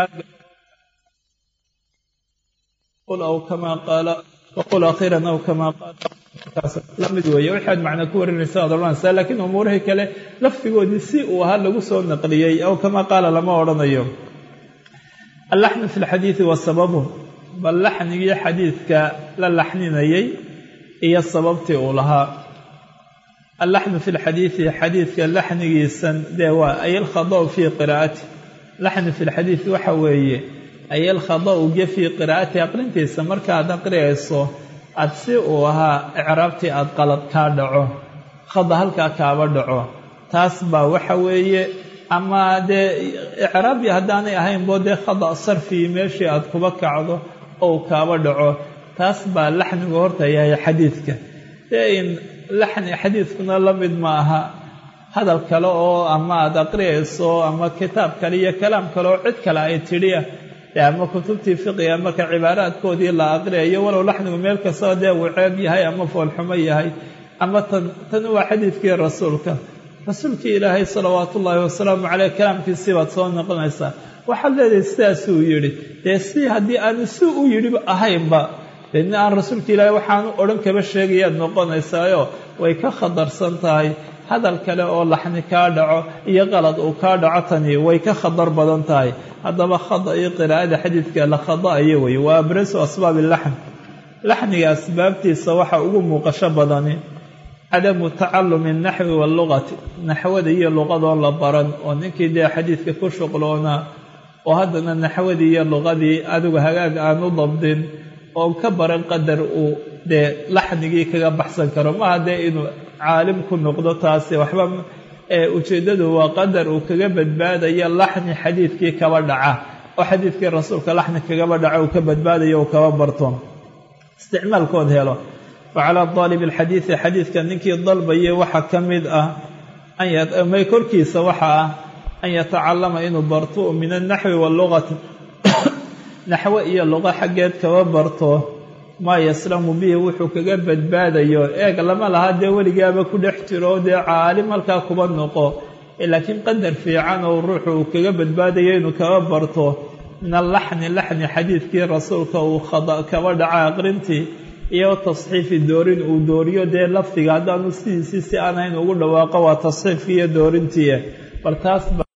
qul aw kamaa qaala waqul akhiiran aw kamaa qaala la mid weeye waxaad macna ku warinaysa ad odhanaysaa laakiin umuurihii kale lafdigoodii si uu ahaa lagu soo naqliyey aw kamaa qaala lama odhanayo allaxnu fi lxadiidi wa sababu bal laxnigii xadiidka la laxninayey iyo sababtii uu lahaa allaxnu fi lxadiidi xadiidka laxnigiisan dee waa ay alkhada' fii qiraa'ati laxnu fi lxadiidi waxa weeye ay alkhada' ge fii qiraa'ati aqrintiisa markaad aqriyayso aad si uu ahaa icraabtii aada qalad kaa dhaco khada halkaa kaaba dhaco taas baa waxa weeye ama dee icraabi haddaanay ahaynbo dee khada' sarfii meeshii aad kuba kacdo ou kaaba dhaco taas baa laxnigu horta yahay xadiidka dee in laxni xadiidkuna la mid ma aha hadal kale oo ama aada aqriyayso ama kitaab kale iyo kalaam kale oo cid kale ay tidhiya dee ama kutubtii fiqiga marka cibaaraadkoodii la aqriyayo walow laxnigu meel kastaba dee uu ceeb yahay ama foolxumo yahay ama tan tan waa xadiidkii rasuulka rasuulkii ilaahay salawaatu ullaahi wasalaamu caleyh kalaamkiisii baad soo noqonaysaa waxaad leedahay sidaasuu yidhi dee si haddii aanu si u yidhiba ahaynba deedna aan rasuulka ilaahay waxaanu odhan kaba sheegayaad noqonaysaayo way ka khatarsan tahay hadal kale oo laxni kaa dhaco iyo qalad uu kaa dhaco tani way ka khadar badan tahay haddaba khada iyo qiraa'ada xadiidka la khada'ayo wey waa abrasu asbaabi laxn laxniga asbaabtiisa waxa ugu muuqasho badani cadamu tacalumi naxwi wallugati naxwada iyo luqadoo la baran oo ninkii dee xadiidka ku shuqloonaa oo haddana naxwadii iyo luqadii adigu hagaag aan u dabdin oo ka baran qadar uu dee laxnigii kaga baxsan karo maaha dee inuu caalim ku noqdo taasi waxba ujeeddadu waa qadar uu kaga badbaadayo laxni xadiidkii kaba dhaca oo xadiidkii rasuulka laxni kagaba dhaca uu ka badbaadayo uu kaba barto isticmaalkood helo wa calaa daalib alxadiidi xadiidka ninkii dalbayay waxaa ka mid ah may korkiisa waxa ah an yatacallama inuu barto min alnaxwi wallugati naxwo iyo luqo xaggeed kaba barto maa yaslamu bihi wuxuu kaga badbaadayo eeg lama laha dee weligaaba ku dhex jiro dee caalim halkaa kuba noqo laakiin qadar fiican oo ruuxu uu kaga badbaadayo inuu kaba barto min allaxni laxni xadiidkii rasuulka uu khada kaba dhaca aqrintii iyo tasxiifi doorin uu dooriyo dee lafdiga haddaanu sidiisii si aan hayn ugu dhawaaqo waa tasxiifkii iyo doorintii bal taas